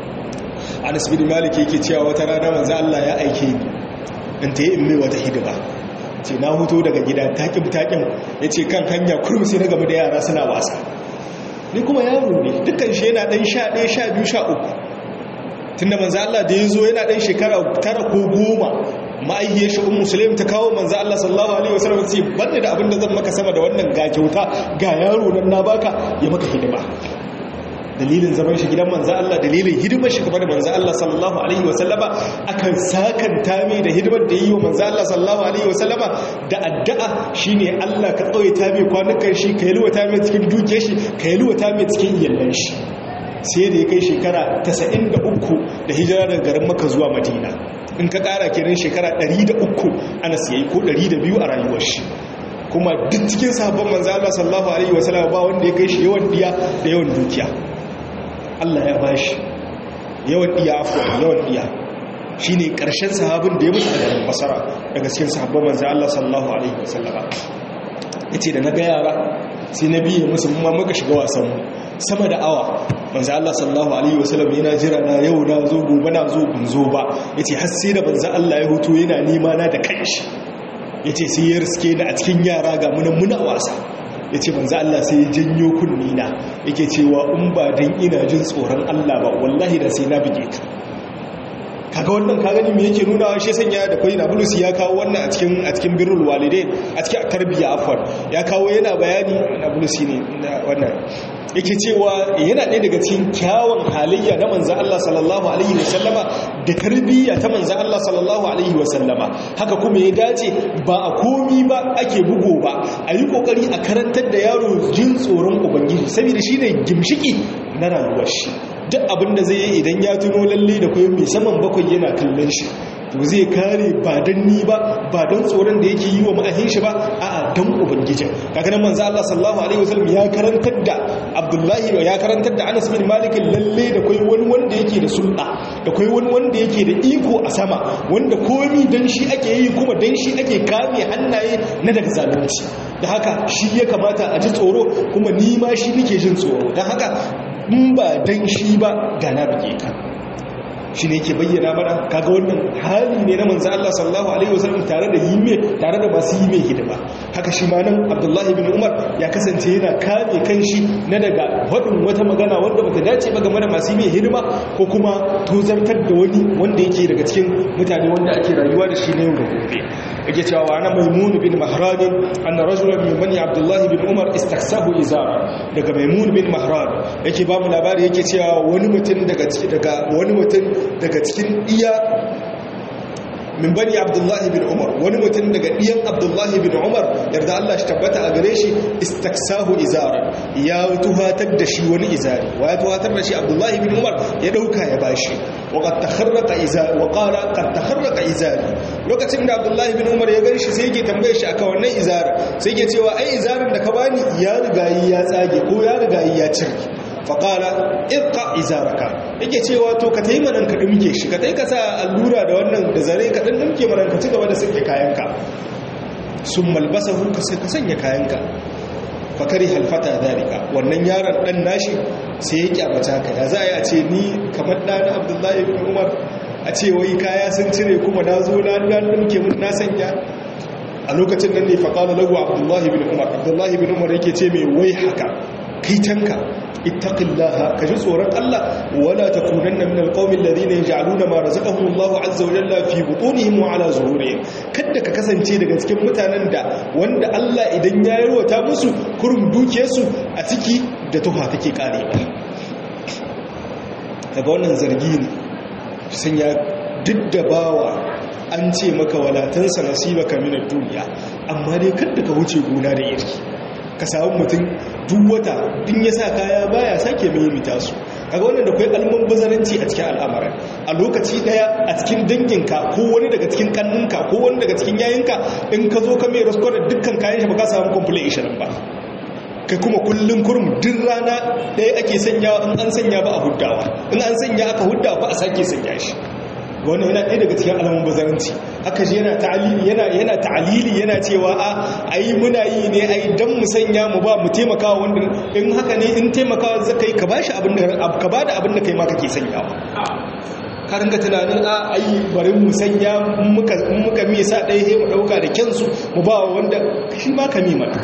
Anas bin Malik yake cewa wata rana manzan Allah ya aike ni in ta yi in mai wata hidima ce na huto daga gida taƙin taƙin ya ce kan hanya kurum sai na gaba da yara suna wasa ni kuma yaro ne dukkan shi yana ɗan sha ɗaya sha biyu sha uku tunda manzan Allah da ya zo yana ɗan shekara tara ko goma ma'aihiyar shi ummu sulaim ta kawo manzo Allah sallallahu alaihi wasallam sai banda da abinda zan maka sama da wannan ga kyauta ga yaro nan na baka ya maka hidima dalilin zaman shi gidan manzo Allah dalilin hidimar shi game da manzo Allah sallallahu alaihi wasallama akan sakanta mai da hidimar da yi wa manzo Allah sallallahu alaihi wasallama da addu'a shine Allah ka tsawaita mai kwanukan shi ka yalwata mai cikin dukiyar shi ka yalwata mai cikin iyallan shi sai da ya kai shekara 93 da hijira daga garin Makka zuwa Madina in ka kara kenan shekara 103 ana siyayi ko 200 a rayuwar shi kuma duk cikin sahabban manzo Allah sallallahu alaihi wasallam ba wanda ya kai shi yawan diya da yawan dukiya Allah ya bashi yawan diya afwa yawan diya shine karshen sahabin da ya mutu daga basara daga cikin sahabban manzo Allah sallallahu alaihi wasallam yace da naga yara sai na biye musu ma muka shiga wasan mu sama da awa manzo Allah sallallahu alaihi wasallam yana jira na yau na zo gobe na zo bin zo ba yace har sai da manzo Allah ya huto yana nema na da kanshi yace sai ya riske ni a cikin yara ga munan muna wasa yace manzo Allah sai ya janyo kunni na yake cewa in ba dan ina jin tsoron Allah ba wallahi da sai na bige ka kaga wannan ka gani me yake nuna shi sanya da kai Nabulus ya kawo wannan a cikin a cikin birrul walidain a cikin tarbiyya afwan ya kawo yana bayani Nabulus ne wannan yake cewa yana ɗaya daga cikin kyawun halayya na manzan Allah sallallahu Alaihi wasallama da tarbiyya ta manzan Allah sallallahu Alaihi wasallama haka kuma ya dace ba a komi ba ake bugo ba a yi ƙoƙari a karantar da yaro jin tsoron ubangiji saboda shi ne gimshiki na rayuwar shi duk abin da zai yi idan ya tuno lalle da kai mai saman bakwai yana kallon shi to zai kare ba dan ni ba ba dan tsoron da yake yi wa ma'ahin shi ba a'a dan ubangijin kaga nan manzo Allah sallallahu alaihi wasallam ya karantar da Abdullahi ya karantar da Anas bin Malik lalle da kai wani wanda yake da sulɗa da kai wani wanda yake da iko a sama wanda komi dan shi ake yi kuma dan shi ake kame hannaye na daga zalunci da haka shi ya kamata a ji tsoro kuma ni ma shi nake jin tsoro dan haka in ba dan shi ba da na bige ka shi ne ke bayyana mana kaga wannan hali ne na manzo Allah sallallahu alaihi wasallam tare da yime tare da masu yime hidima haka shi ma nan Abdullahi bin Umar ya kasance yana kame kanshi na daga wadin wata magana wanda bata dace ba game da masu yime hidima ko kuma tozartar da wani wanda yake daga cikin mutane wanda ake rayuwa da shi ne yau da gobe yake cewa wa ana maimun bin mahran anna rajulan min bani Abdullahi bin Umar istaksahu izara daga maimun bin mahran yake ba mu labari yake cewa wani mutum daga daga wani mutum daga cikin iya min bani abdullahi bin umar wani mutum daga ɗiyan abdullahi bin umar yarda Allah shi tabbata a gare shi istaksahu izaran ya tuhatar da shi wani izari wa ya tuhatar da shi abdullahi bin umar ya ɗauka ya bashi wa qad takharraqa izari wa qala qad takharraqa izari lokacin da abdullahi bin umar ya ganshi sai yake tambaye shi akan wannan izari sai yake cewa ai izarin da ka bani ya rigayi ya tsage ko ya rigayi ya cirki faƙala irka izaraka yake cewa to ka tayi manan ka dumke shi ka tayi ka sa allura da wannan da zare ka dan dumke manan ka ci gaba da sake kayanka sun malbasahu ka sai ka sanya kayanka fakari halfata dalika wannan yaron dan nashi sai ya kyamata ka ya za a yi a ce ni kamar ɗana abdullahi bin umar a ce wai kaya sun cire kuma na zo na dumke mun na sanya a lokacin nan ne faƙala lagu abdullahi bin umar abdullahi bin umar yake ce mai wai haka kaitanka ittaqillaha kaji tsoron Allah wala takunanna min alqawmi alladhina yaj'aluna ma razaqahum Allahu azza wa jalla fi butunihim wa ala zuhurihim kada ka kasance daga cikin mutanen da wanda Allah idan ya yarwata musu kurum dukiyarsu a ciki da tuha take karewa daga wannan zargi ne sanya duk da bawa an ce maka walatansa nasibaka min ad-dunya amma dai kada ka wuce gona da iri ka samu mutum duk wata in ya sa kaya baya sake mimita su kaga wannan da kai alman bazaranci a cikin al'amarin a lokaci daya a cikin danginka ko wani daga cikin kannunka ko wani daga cikin yayinka in ka zo ka mai rasko da dukkan kayan shi ba ka samu complete 20 ba kai kuma kullum kurum duk rana ɗaya ake sanyawa in an sanya ba a huddawa in an sanya aka hudda ba a sake sanya shi wannan yana ɗaya daga cikin alamun bazaranci haka shi yana ta'alili yana yana ta'alili yana cewa a ai muna yi ne ai dan mu sanya mu ba mu taimaka wanda in haka ne in taimakawa zaka yi ka bashi abin da ka bada abin da kai ma kake sanyawa ka ringa tunanin a ai bari mu sanya muka muka mi sa ɗaya he mu dauka da kyansu mu ba wanda shi ma ka mi mana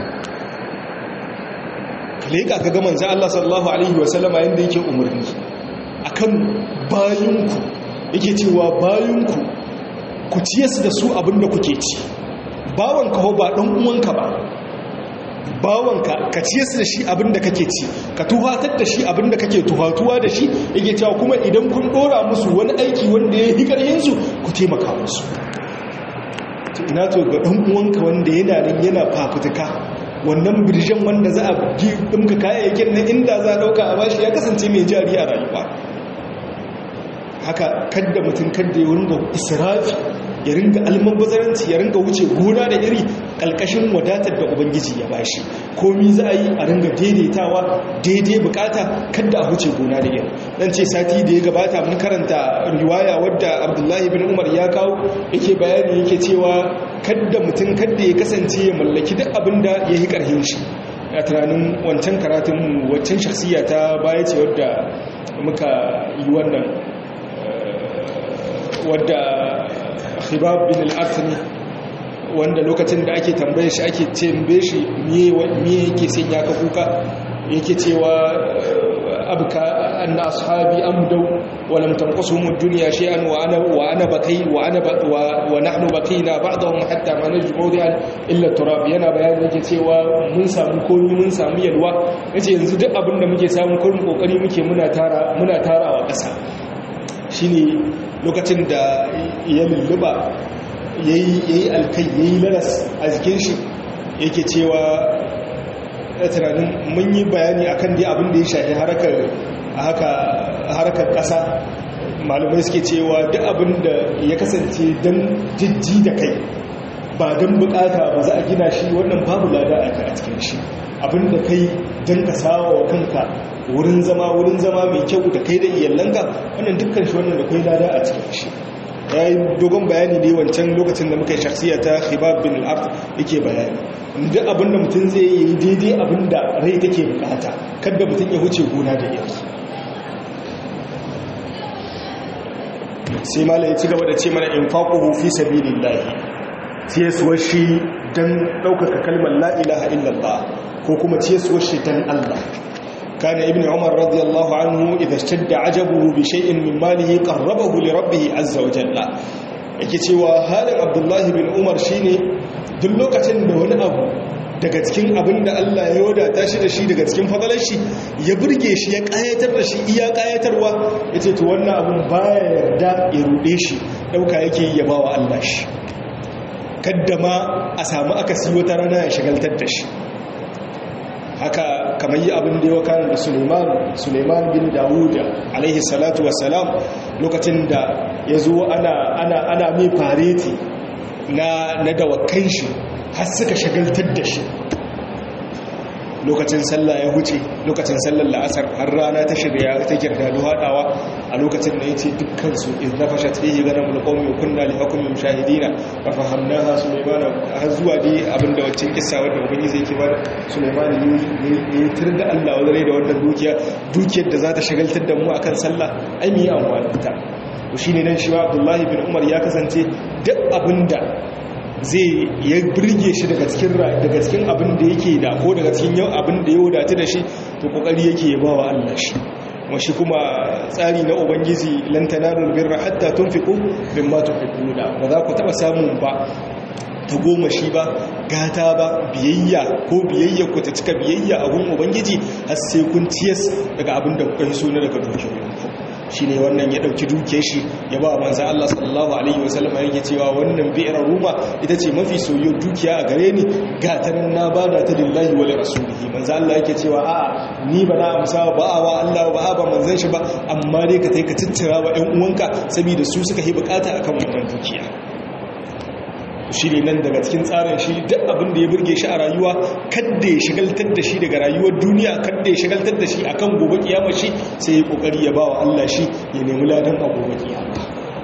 leka ka ga manzo Allah sallallahu alaihi wa sallama yanda yake umurni akan bayinku yake cewa bayanku ku ciye da su abinda kuke ci bawanka ho ba ɗan uwanka ba bawanka ka ciye da shi abinda kake ci ka tuhatar da shi abinda kake tuhatuwa da shi yake cewa kuma idan kun ɗora musu wani aiki wanda ya yi ƙarhinsu ku taimaka musu ina to ga ɗan uwanka wanda yana nan yana fafutuka wannan birjan wanda za a ɗimka kayayyakin na inda za a ɗauka a bashi ya kasance mai jari a rayuwa haka kadda mutum kadda ya ringa israfi ya ringa almabazaranci ya ringa wuce gona da iri kalkashin wadatar da ubangiji ya bashi komi za a yi a ringa daidaitawa daidai bukata kadda a wuce gona da iri dan ce sati da ya gabata mun karanta riwaya wadda abdullahi bin umar ya kawo yake bayani yake cewa kadda mutum kadda ya kasance ya mallaki duk abin da ya yi karhin shi a tunanin wancan karatun wancan shaksiya ta baya ce wadda muka yi wannan wadda khibab bin al-atni wanda lokacin da ake tambaye shi ake tambaye shi miye yake sanya ka kuka yake cewa abka anna ashabi amdu wa lam tanqasuhum ad-dunya shay'an wa ana wa ana baqi wa ana wa nahnu baqina ba'dahum hatta ma najmu dihan illa turab yana bayani yake cewa mun samu komi mun samu yalwa yace yanzu duk abin da muke samu kullun kokari muke muna tara muna tarawa ƙasa shine lokacin da ya lulluba ya yi alkai ya yi lalas a jikin shi yake cewa ya tunanin mun yi bayani akan dai abin da ya shafi haka harkar ƙasa malamai suke cewa duk abin da ya kasance don jijji da kai ba don bukata ba za a gina shi wannan babu lada a cikin shi abin da kai don ka sawa wa kanka wurin zama wurin zama mai kyau da kai da iyalanka wannan dukkan shi wannan da kai lada a cikin shi ya yi dogon bayani ne wancan lokacin da muka yi shaksiya ta khibab bin al'ard yake bayani duk abin da mutum zai yi daidai abin da rai take bukata kada mutum ya huce gona da yaki sai mala ya ci gaba da ce mana infaquhu fi sabilillah ciyaswar shi dan daukaka kalmar la ilaha illallah ko kuma ciyaswar shi dan Allah كان ابن عمر رضي الله عنه إذا اشتد عجبه بشيء من ماله قربه لربه عز وجل yake cewa halin abdullahi bin umar shine duk lokacin da wani abu daga cikin abin da Allah ya wadata shi da shi daga cikin fadalar shi ya burge shi ya kayatar da shi iya kayatarwa ya ce to wannan abin baya yarda ya rude shi dauka yake ya ba wa Allah shi kadda ma a samu akasi wata rana ya shagaltar da shi haka kamar yi abin da ya wakana da suleiman suleiman bin dawuda alaihi salatu wassalam lokacin da ya zo ana mai fareti na dawakan shi har suka shagaltar da shi lokacin sallah ya huce lokacin sallar la'asar har rana ta shirya ta girga da haɗawa a lokacin da ya ce dukkansu in na fashe ta yi ganin mulkomi kunna li hukumin shahidina ba fahamna ha suleiman har zuwa dai abinda waccan kissa wadda ubangiji zai ke ba suleiman ya yi tur da allah wadare da wannan dukiya dukiyar da za ta shagaltar da mu akan sallah ai mu yi amfani ta shi ne nan shi ma abdullahi bin umar ya kasance duk abinda zai ya birge shi daga cikin daga cikin abin da yake da ko daga cikin yau abin da ya wadatu da shi to kokari yake ya bawa Allah shi kuma shi kuma tsari na ubangiji lan tanalul birra hatta tunfiqu mimma tuhibbuna ba za ku taba samun ba ta goma shi ba gata ba biyayya ko biyayya ku ta cika biyayya a gun ubangiji har sai kun ciyas daga abin da kuka yi so na daga dukiyoyinku shi ne wannan ya ɗauki duke shi ya ba manza Allah sallallahu Alaihi wasallama yake cewa wannan bi'ar ruma ita ce mafi soyo dukiya a gare ni gatanin na ba da ta lillahi wale rasulihi manza Allah yake cewa a ni ba na amsa ba a wa Allah ba a ba manzan shi ba amma dai ka ka tattara wa ‘yan uwanka saboda su suka yi bukata akan wannan dukiya shi ne nan daga cikin tsarin shi duk abin da ya burge shi a rayuwa kadda ya shigaltar da shi daga rayuwar duniya kadda ya shigaltar da shi akan gobe kiyama shi sai ya kokari ya bawa Allah shi ya nemi ladan a gobe kiyama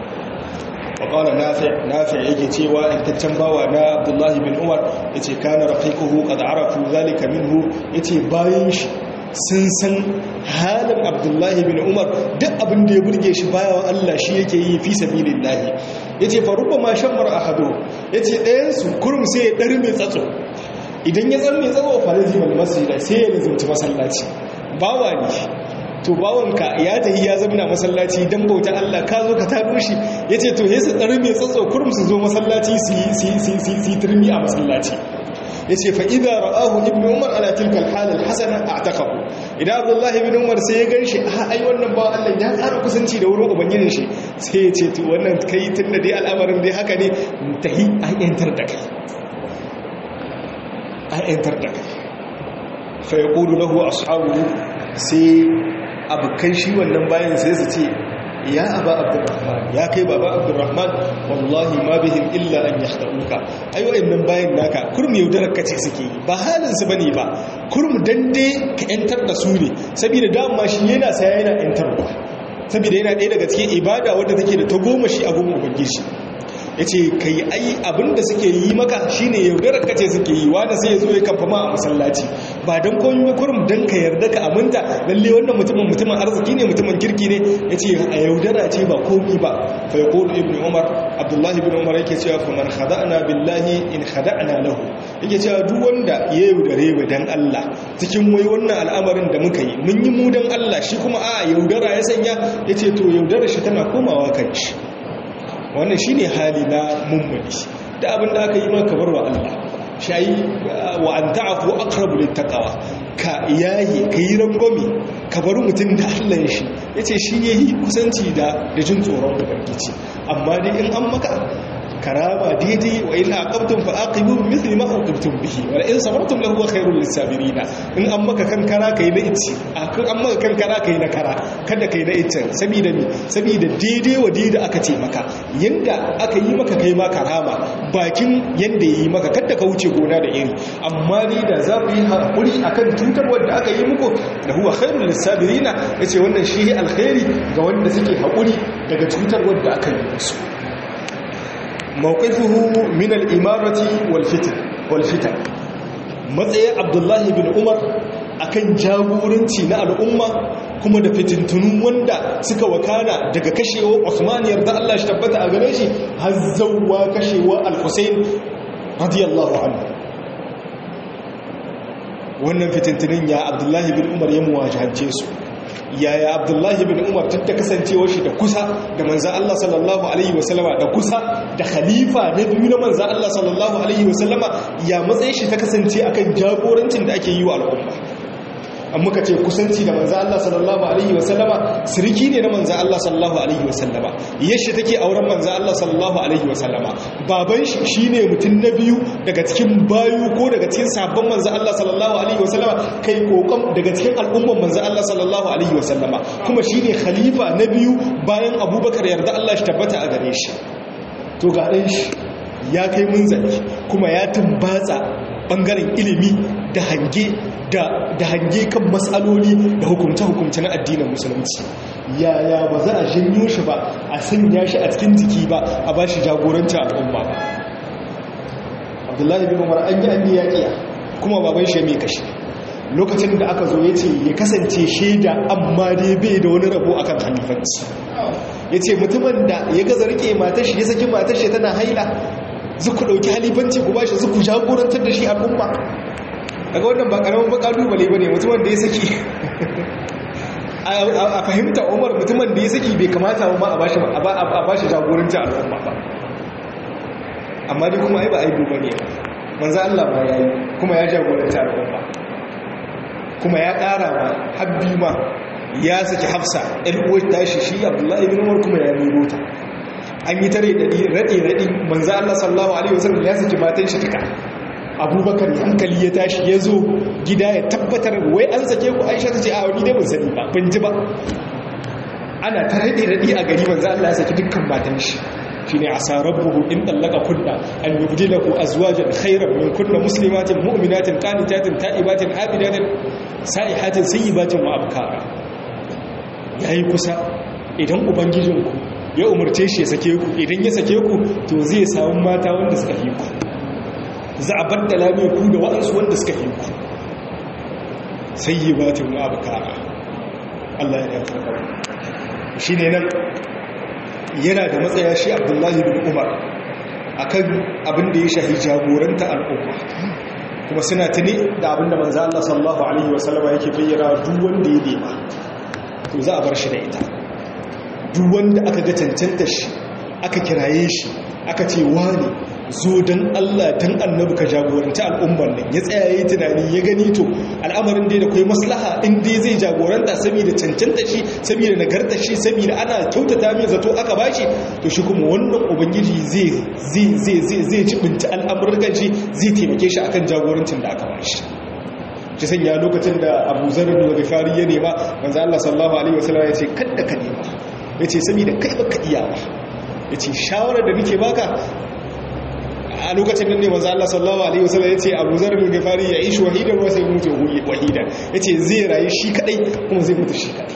وقال نافع نافع yake cewa intaccen bawa na Abdullahi bin Umar yace kana rafiquhu qad arafu zalika minhu yace bayan shi sun san halin Abdullahi bin Umar duk abin da ya burge shi bayan Allah shi yake yi fi sabilillahi yace fa rubbama shammar ahadu yace ɗayan su kurum sai ya dar mai tsatso idan ya tsar mai tsatso fa lazimul masjid sai ya lazimci masallaci bawa ne to bawanka ya tafi ya zama masallaci don bauta Allah ka zo ka tado shi ya ce to yasa tsari mai tsatso kurum su zo masallaci su yi turmi a masallaci ya ce fa'iza ra'ahu ibn umar ala tilkal halin hasana a takahu idan abdullahi ibn umar sai ya gan shi a ai wannan ba Allah ya tsara kusanci da wurin ubangijin shi sai ya ce to wannan kai tun da dai al'amarin dai haka ne tahi an yantar da kai an yantar da kai fa yaqulu lahu ashabu sai abokan shi wannan bayan sai su ce ya aba abdurrahman ya kai baba abdurrahman wallahi ma bihim illa an yahtauka ai wayannan bayan naka kurum yaudarar kace suke yi ba halin su bane ba kurum dande ka yantar da su ne saboda dama shi yana saya yana yantarwa saboda yana ɗaya daga cikin ibada wadda take da ta goma shi a goma ubangiji ya ce ka yi ai abinda suke yi maka shine yaudarar kace suke yi wanda sai ya zo ya kamfa ma a masallaci ba don komi ba kurum don ka yarda ka aminta lalle wannan mutumin mutumin arziki ne mutumin kirki ne ya ce a yaudara ce ba komi ba fa ya kolo ibn umar abdullahi ibn umar yake cewa fa man khada'na billahi in khada'na lahu yake cewa duk wanda ya yaudare mu dan Allah cikin wai wannan al'amarin da muka yi mun yi mu dan Allah shi kuma a yaudara ya sanya yace to yaudara shi tana komawa kan shi wannan shi ne hali na mummuni da abin da aka yi maka bar wa Allah shayi wa an ta'afu aqrabu littaqwa ka yayi ka yi rangwame ka bar mutum da Allah shi yace shi yayi kusanci da da jin tsoron ubangiji amma dai in an maka karama daidai wa ina aqabtum fa aqibu bi mithli ma aqabtum bihi wa in sabartum lahu khairul lisabirin in an maka kankara kai na ici an maka kankara kai na kara kada kai na icen saboda me saboda daidai wa daidai aka ce maka yanda aka yi maka kai ma karama bakin yanda yi maka kada ka wuce gona da iri amma ni da za ku yi hakuri akan cutar wanda aka yi muku da huwa khairul lisabirin yace wannan shi alkhairi ga wanda suke hakuri daga cutar wanda aka yi musu mawqifuhu min al-imarati wal fitan wal fitan matsayin abdullahi bin umar akan jagoranci na al'umma kuma da fitintunun wanda suka wakana daga kashewa Usman yarda Allah shi tabbata a gare shi har zawwa kashewa al-Husayn radiyallahu anhu wannan fitintunin ya abdullahi bin umar ya muwajahance su yaya abdullahi bin umar tun da kasancewa shi da kusa da manzan Allah sallallahu Alaihi wasallama da kusa da khalifa na biyu na manzan Allah sallallahu Alaihi wasallama ya matsayin shi ta kasance akan jagorancin da ake yi wa al'umma an muka ce kusanci da manzan Allah sallallahu Alaihi wasallama siriki ne na manzan Allah sallallahu Alaihi wasallama yashi take auren manzan Allah sallallahu Alaihi wasallama baban shi shi ne mutum na biyu daga cikin bayu ko daga cikin sabon manzan Allah sallallahu Alaihi wasallama kai kokon daga cikin al'umman manzan Allah sallallahu Alaihi wasallama kuma shi ne khalifa na biyu bayan abubakar yarda Allah shi tabbata a gare shi to ga ɗan shi ya kai munzali kuma ya tumbatsa ɓangaren ilimi da hange da hange kan matsaloli da hukumce-hukumce na addinin musulunci yaya ba za a janyo shi ba a sanya shi a cikin jiki ba a ba shi jagoranci al'umma ba abdullahi bin umar an yi an yi yaƙiya kuma baban shi mai kashi lokacin da aka zo ya ce ya kasance shaida amma dai bai da wani rabo akan halifanci ya ce mutumin da ya gaza rike matashi ya saki matashi tana haila zuku ɗauki halifanci ku ba shi zuku jagorantar da shi al'umma daga wannan ba karamin ba kalubale ba ne mutumin da ya saki a fahimta umar mutumin da ya saki bai kamata ma a bashi jagoranci al'umma ba amma dai kuma ai ba aibu ba ne manzo Allah ba ya yi kuma ya jagoranci al'umma kuma ya ƙara ma habbi ma ya saki hafsa ɗan tashi shi abdullahi bin umar kuma ya nemo ta an yi tare da raɗe-raɗe manzo Allah sallallahu alaihi wasallam ya saki matan shi tuka abubakar hankali ya tashi ya zo gida ya tabbatar wai an sake ku aisha ta ce a wani dai ban sani ba ban ji ba ana ta raɗe raɗe a gari manzo Allah ya saki dukkan matan shi shine asa rabbuhu in tallaka kunna an yubdilahu azwajan khayran min kunna muslimatin mu'minatin qanitatin ta'ibatin abidatin sa'ihatin sayyibatin wa abkara yayi kusa idan ubangijinku ya umarce shi ya sake ku idan ya sake ku to zai samu mata wanda suka fi ku za a bar da lamiyar ku da waɗansu wanda suka fi ku sai yi batin wa abukara Allah ya dafa da shi ne nan yana da matsaya shi abdullahi bin umar a kan abin da ya shahi jagoranta al'umma kuma suna tuni da abin da manza Allah sallallahu Alaihi wasallama yake bayyana duk wanda ya nema to za a bar shi da ita duk wanda aka ga cancanta shi aka kiraye shi aka ce wani zo don Allah don annabi ka jagoranci al'ummar nan ya tsaya yi tunani ya gani to al'amarin dai da kai maslaha in dai zai jagoranta saboda cancanta shi saboda nagarta shi saboda ana kyautata mai zato aka bashi to shi kuma wannan ubangiji zai zai zai zai zai cibinta al'amuran shi zai taimake shi akan jagorancin da aka bashi shi sanya lokacin da Abu Zarr al-Ghifari ya nema manzo Allah sallallahu alaihi wasallam ya ce kada ka nema yace saboda kai baka iya ba yace shawarar da nake baka a lokacin nan ne manzo Allah sallallahu alaihi wasallam yace Abu Zar al-Ghifari ya ishi wahidan wa sai mutu wahidan yace zai rayu shi kadai kuma zai mutu shi kadai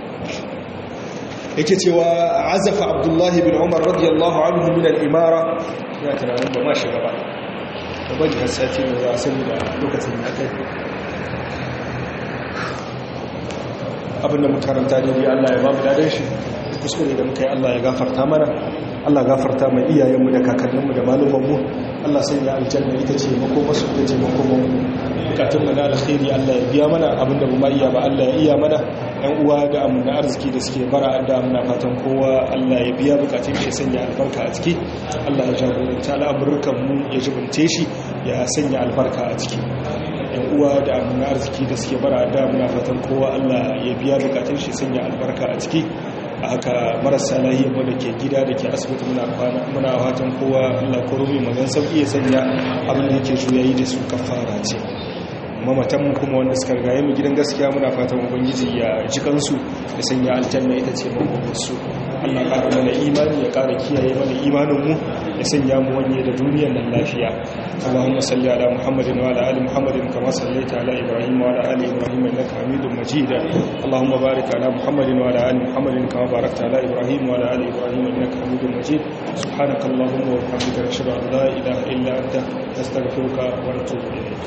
yake cewa azafa Abdullah ibn Umar radiyallahu anhu min al-imara ya tunanin ba ma shi gaba da bari har sati ne za a sani da lokacin da aka abinda mu karanta ne Allah ya ba mu dadan shi kuskure da muka yi Allah ya gafarta mana Allah gafarta mai iyayenmu da kakanninmu da malumanmu Allah sai ya aljanna ita ce mako masu ita ce mako mu bukatunmu na alkhairi Allah ya biya mana abinda mu ma iya ba Allah ya iya mana yan uwa da amuna arziki da suke bara da amuna fatan kowa Allah ya biya bukatun shi sanya albarka a ciki Allah ya jagoranta al'amuran mu ya jibince shi ya sanya albarka a ciki yan uwa da amuna arziki da suke bara da amuna fatan kowa Allah ya biya bukatun shi sanya albarka a ciki a haka marasa lahiyar mu da ke gida da ke asibiti muna kwana muna fatan kowa Allah ko rumi mazan sauki ya sanya abin da yake juyayi da su kafara ce mamatan kuma wanda suka rigaye mu gidan gaskiya muna fatan ubangiji ya ji kansu da sanya aljanna ita ce makomarsu Allah ƙara mana imani ya ƙara kiyaye mana imaninmu ya sanya mu wanye da duniyar nan lafiya Allahumma salli ala Muhammadin wa ala ali Muhammadin kama sallaita ala Ibrahim wa ala ali Ibrahim innaka Hamidum Majid Allahumma barik ala Muhammadin wa ala ali Muhammadin kama barakta ala Ibrahim wa ala ali Ibrahim innaka Hamidum Majid subhanakallahumma wa bihamdika ashhadu an la ilaha illa anta astaghfiruka wa atubu ilayk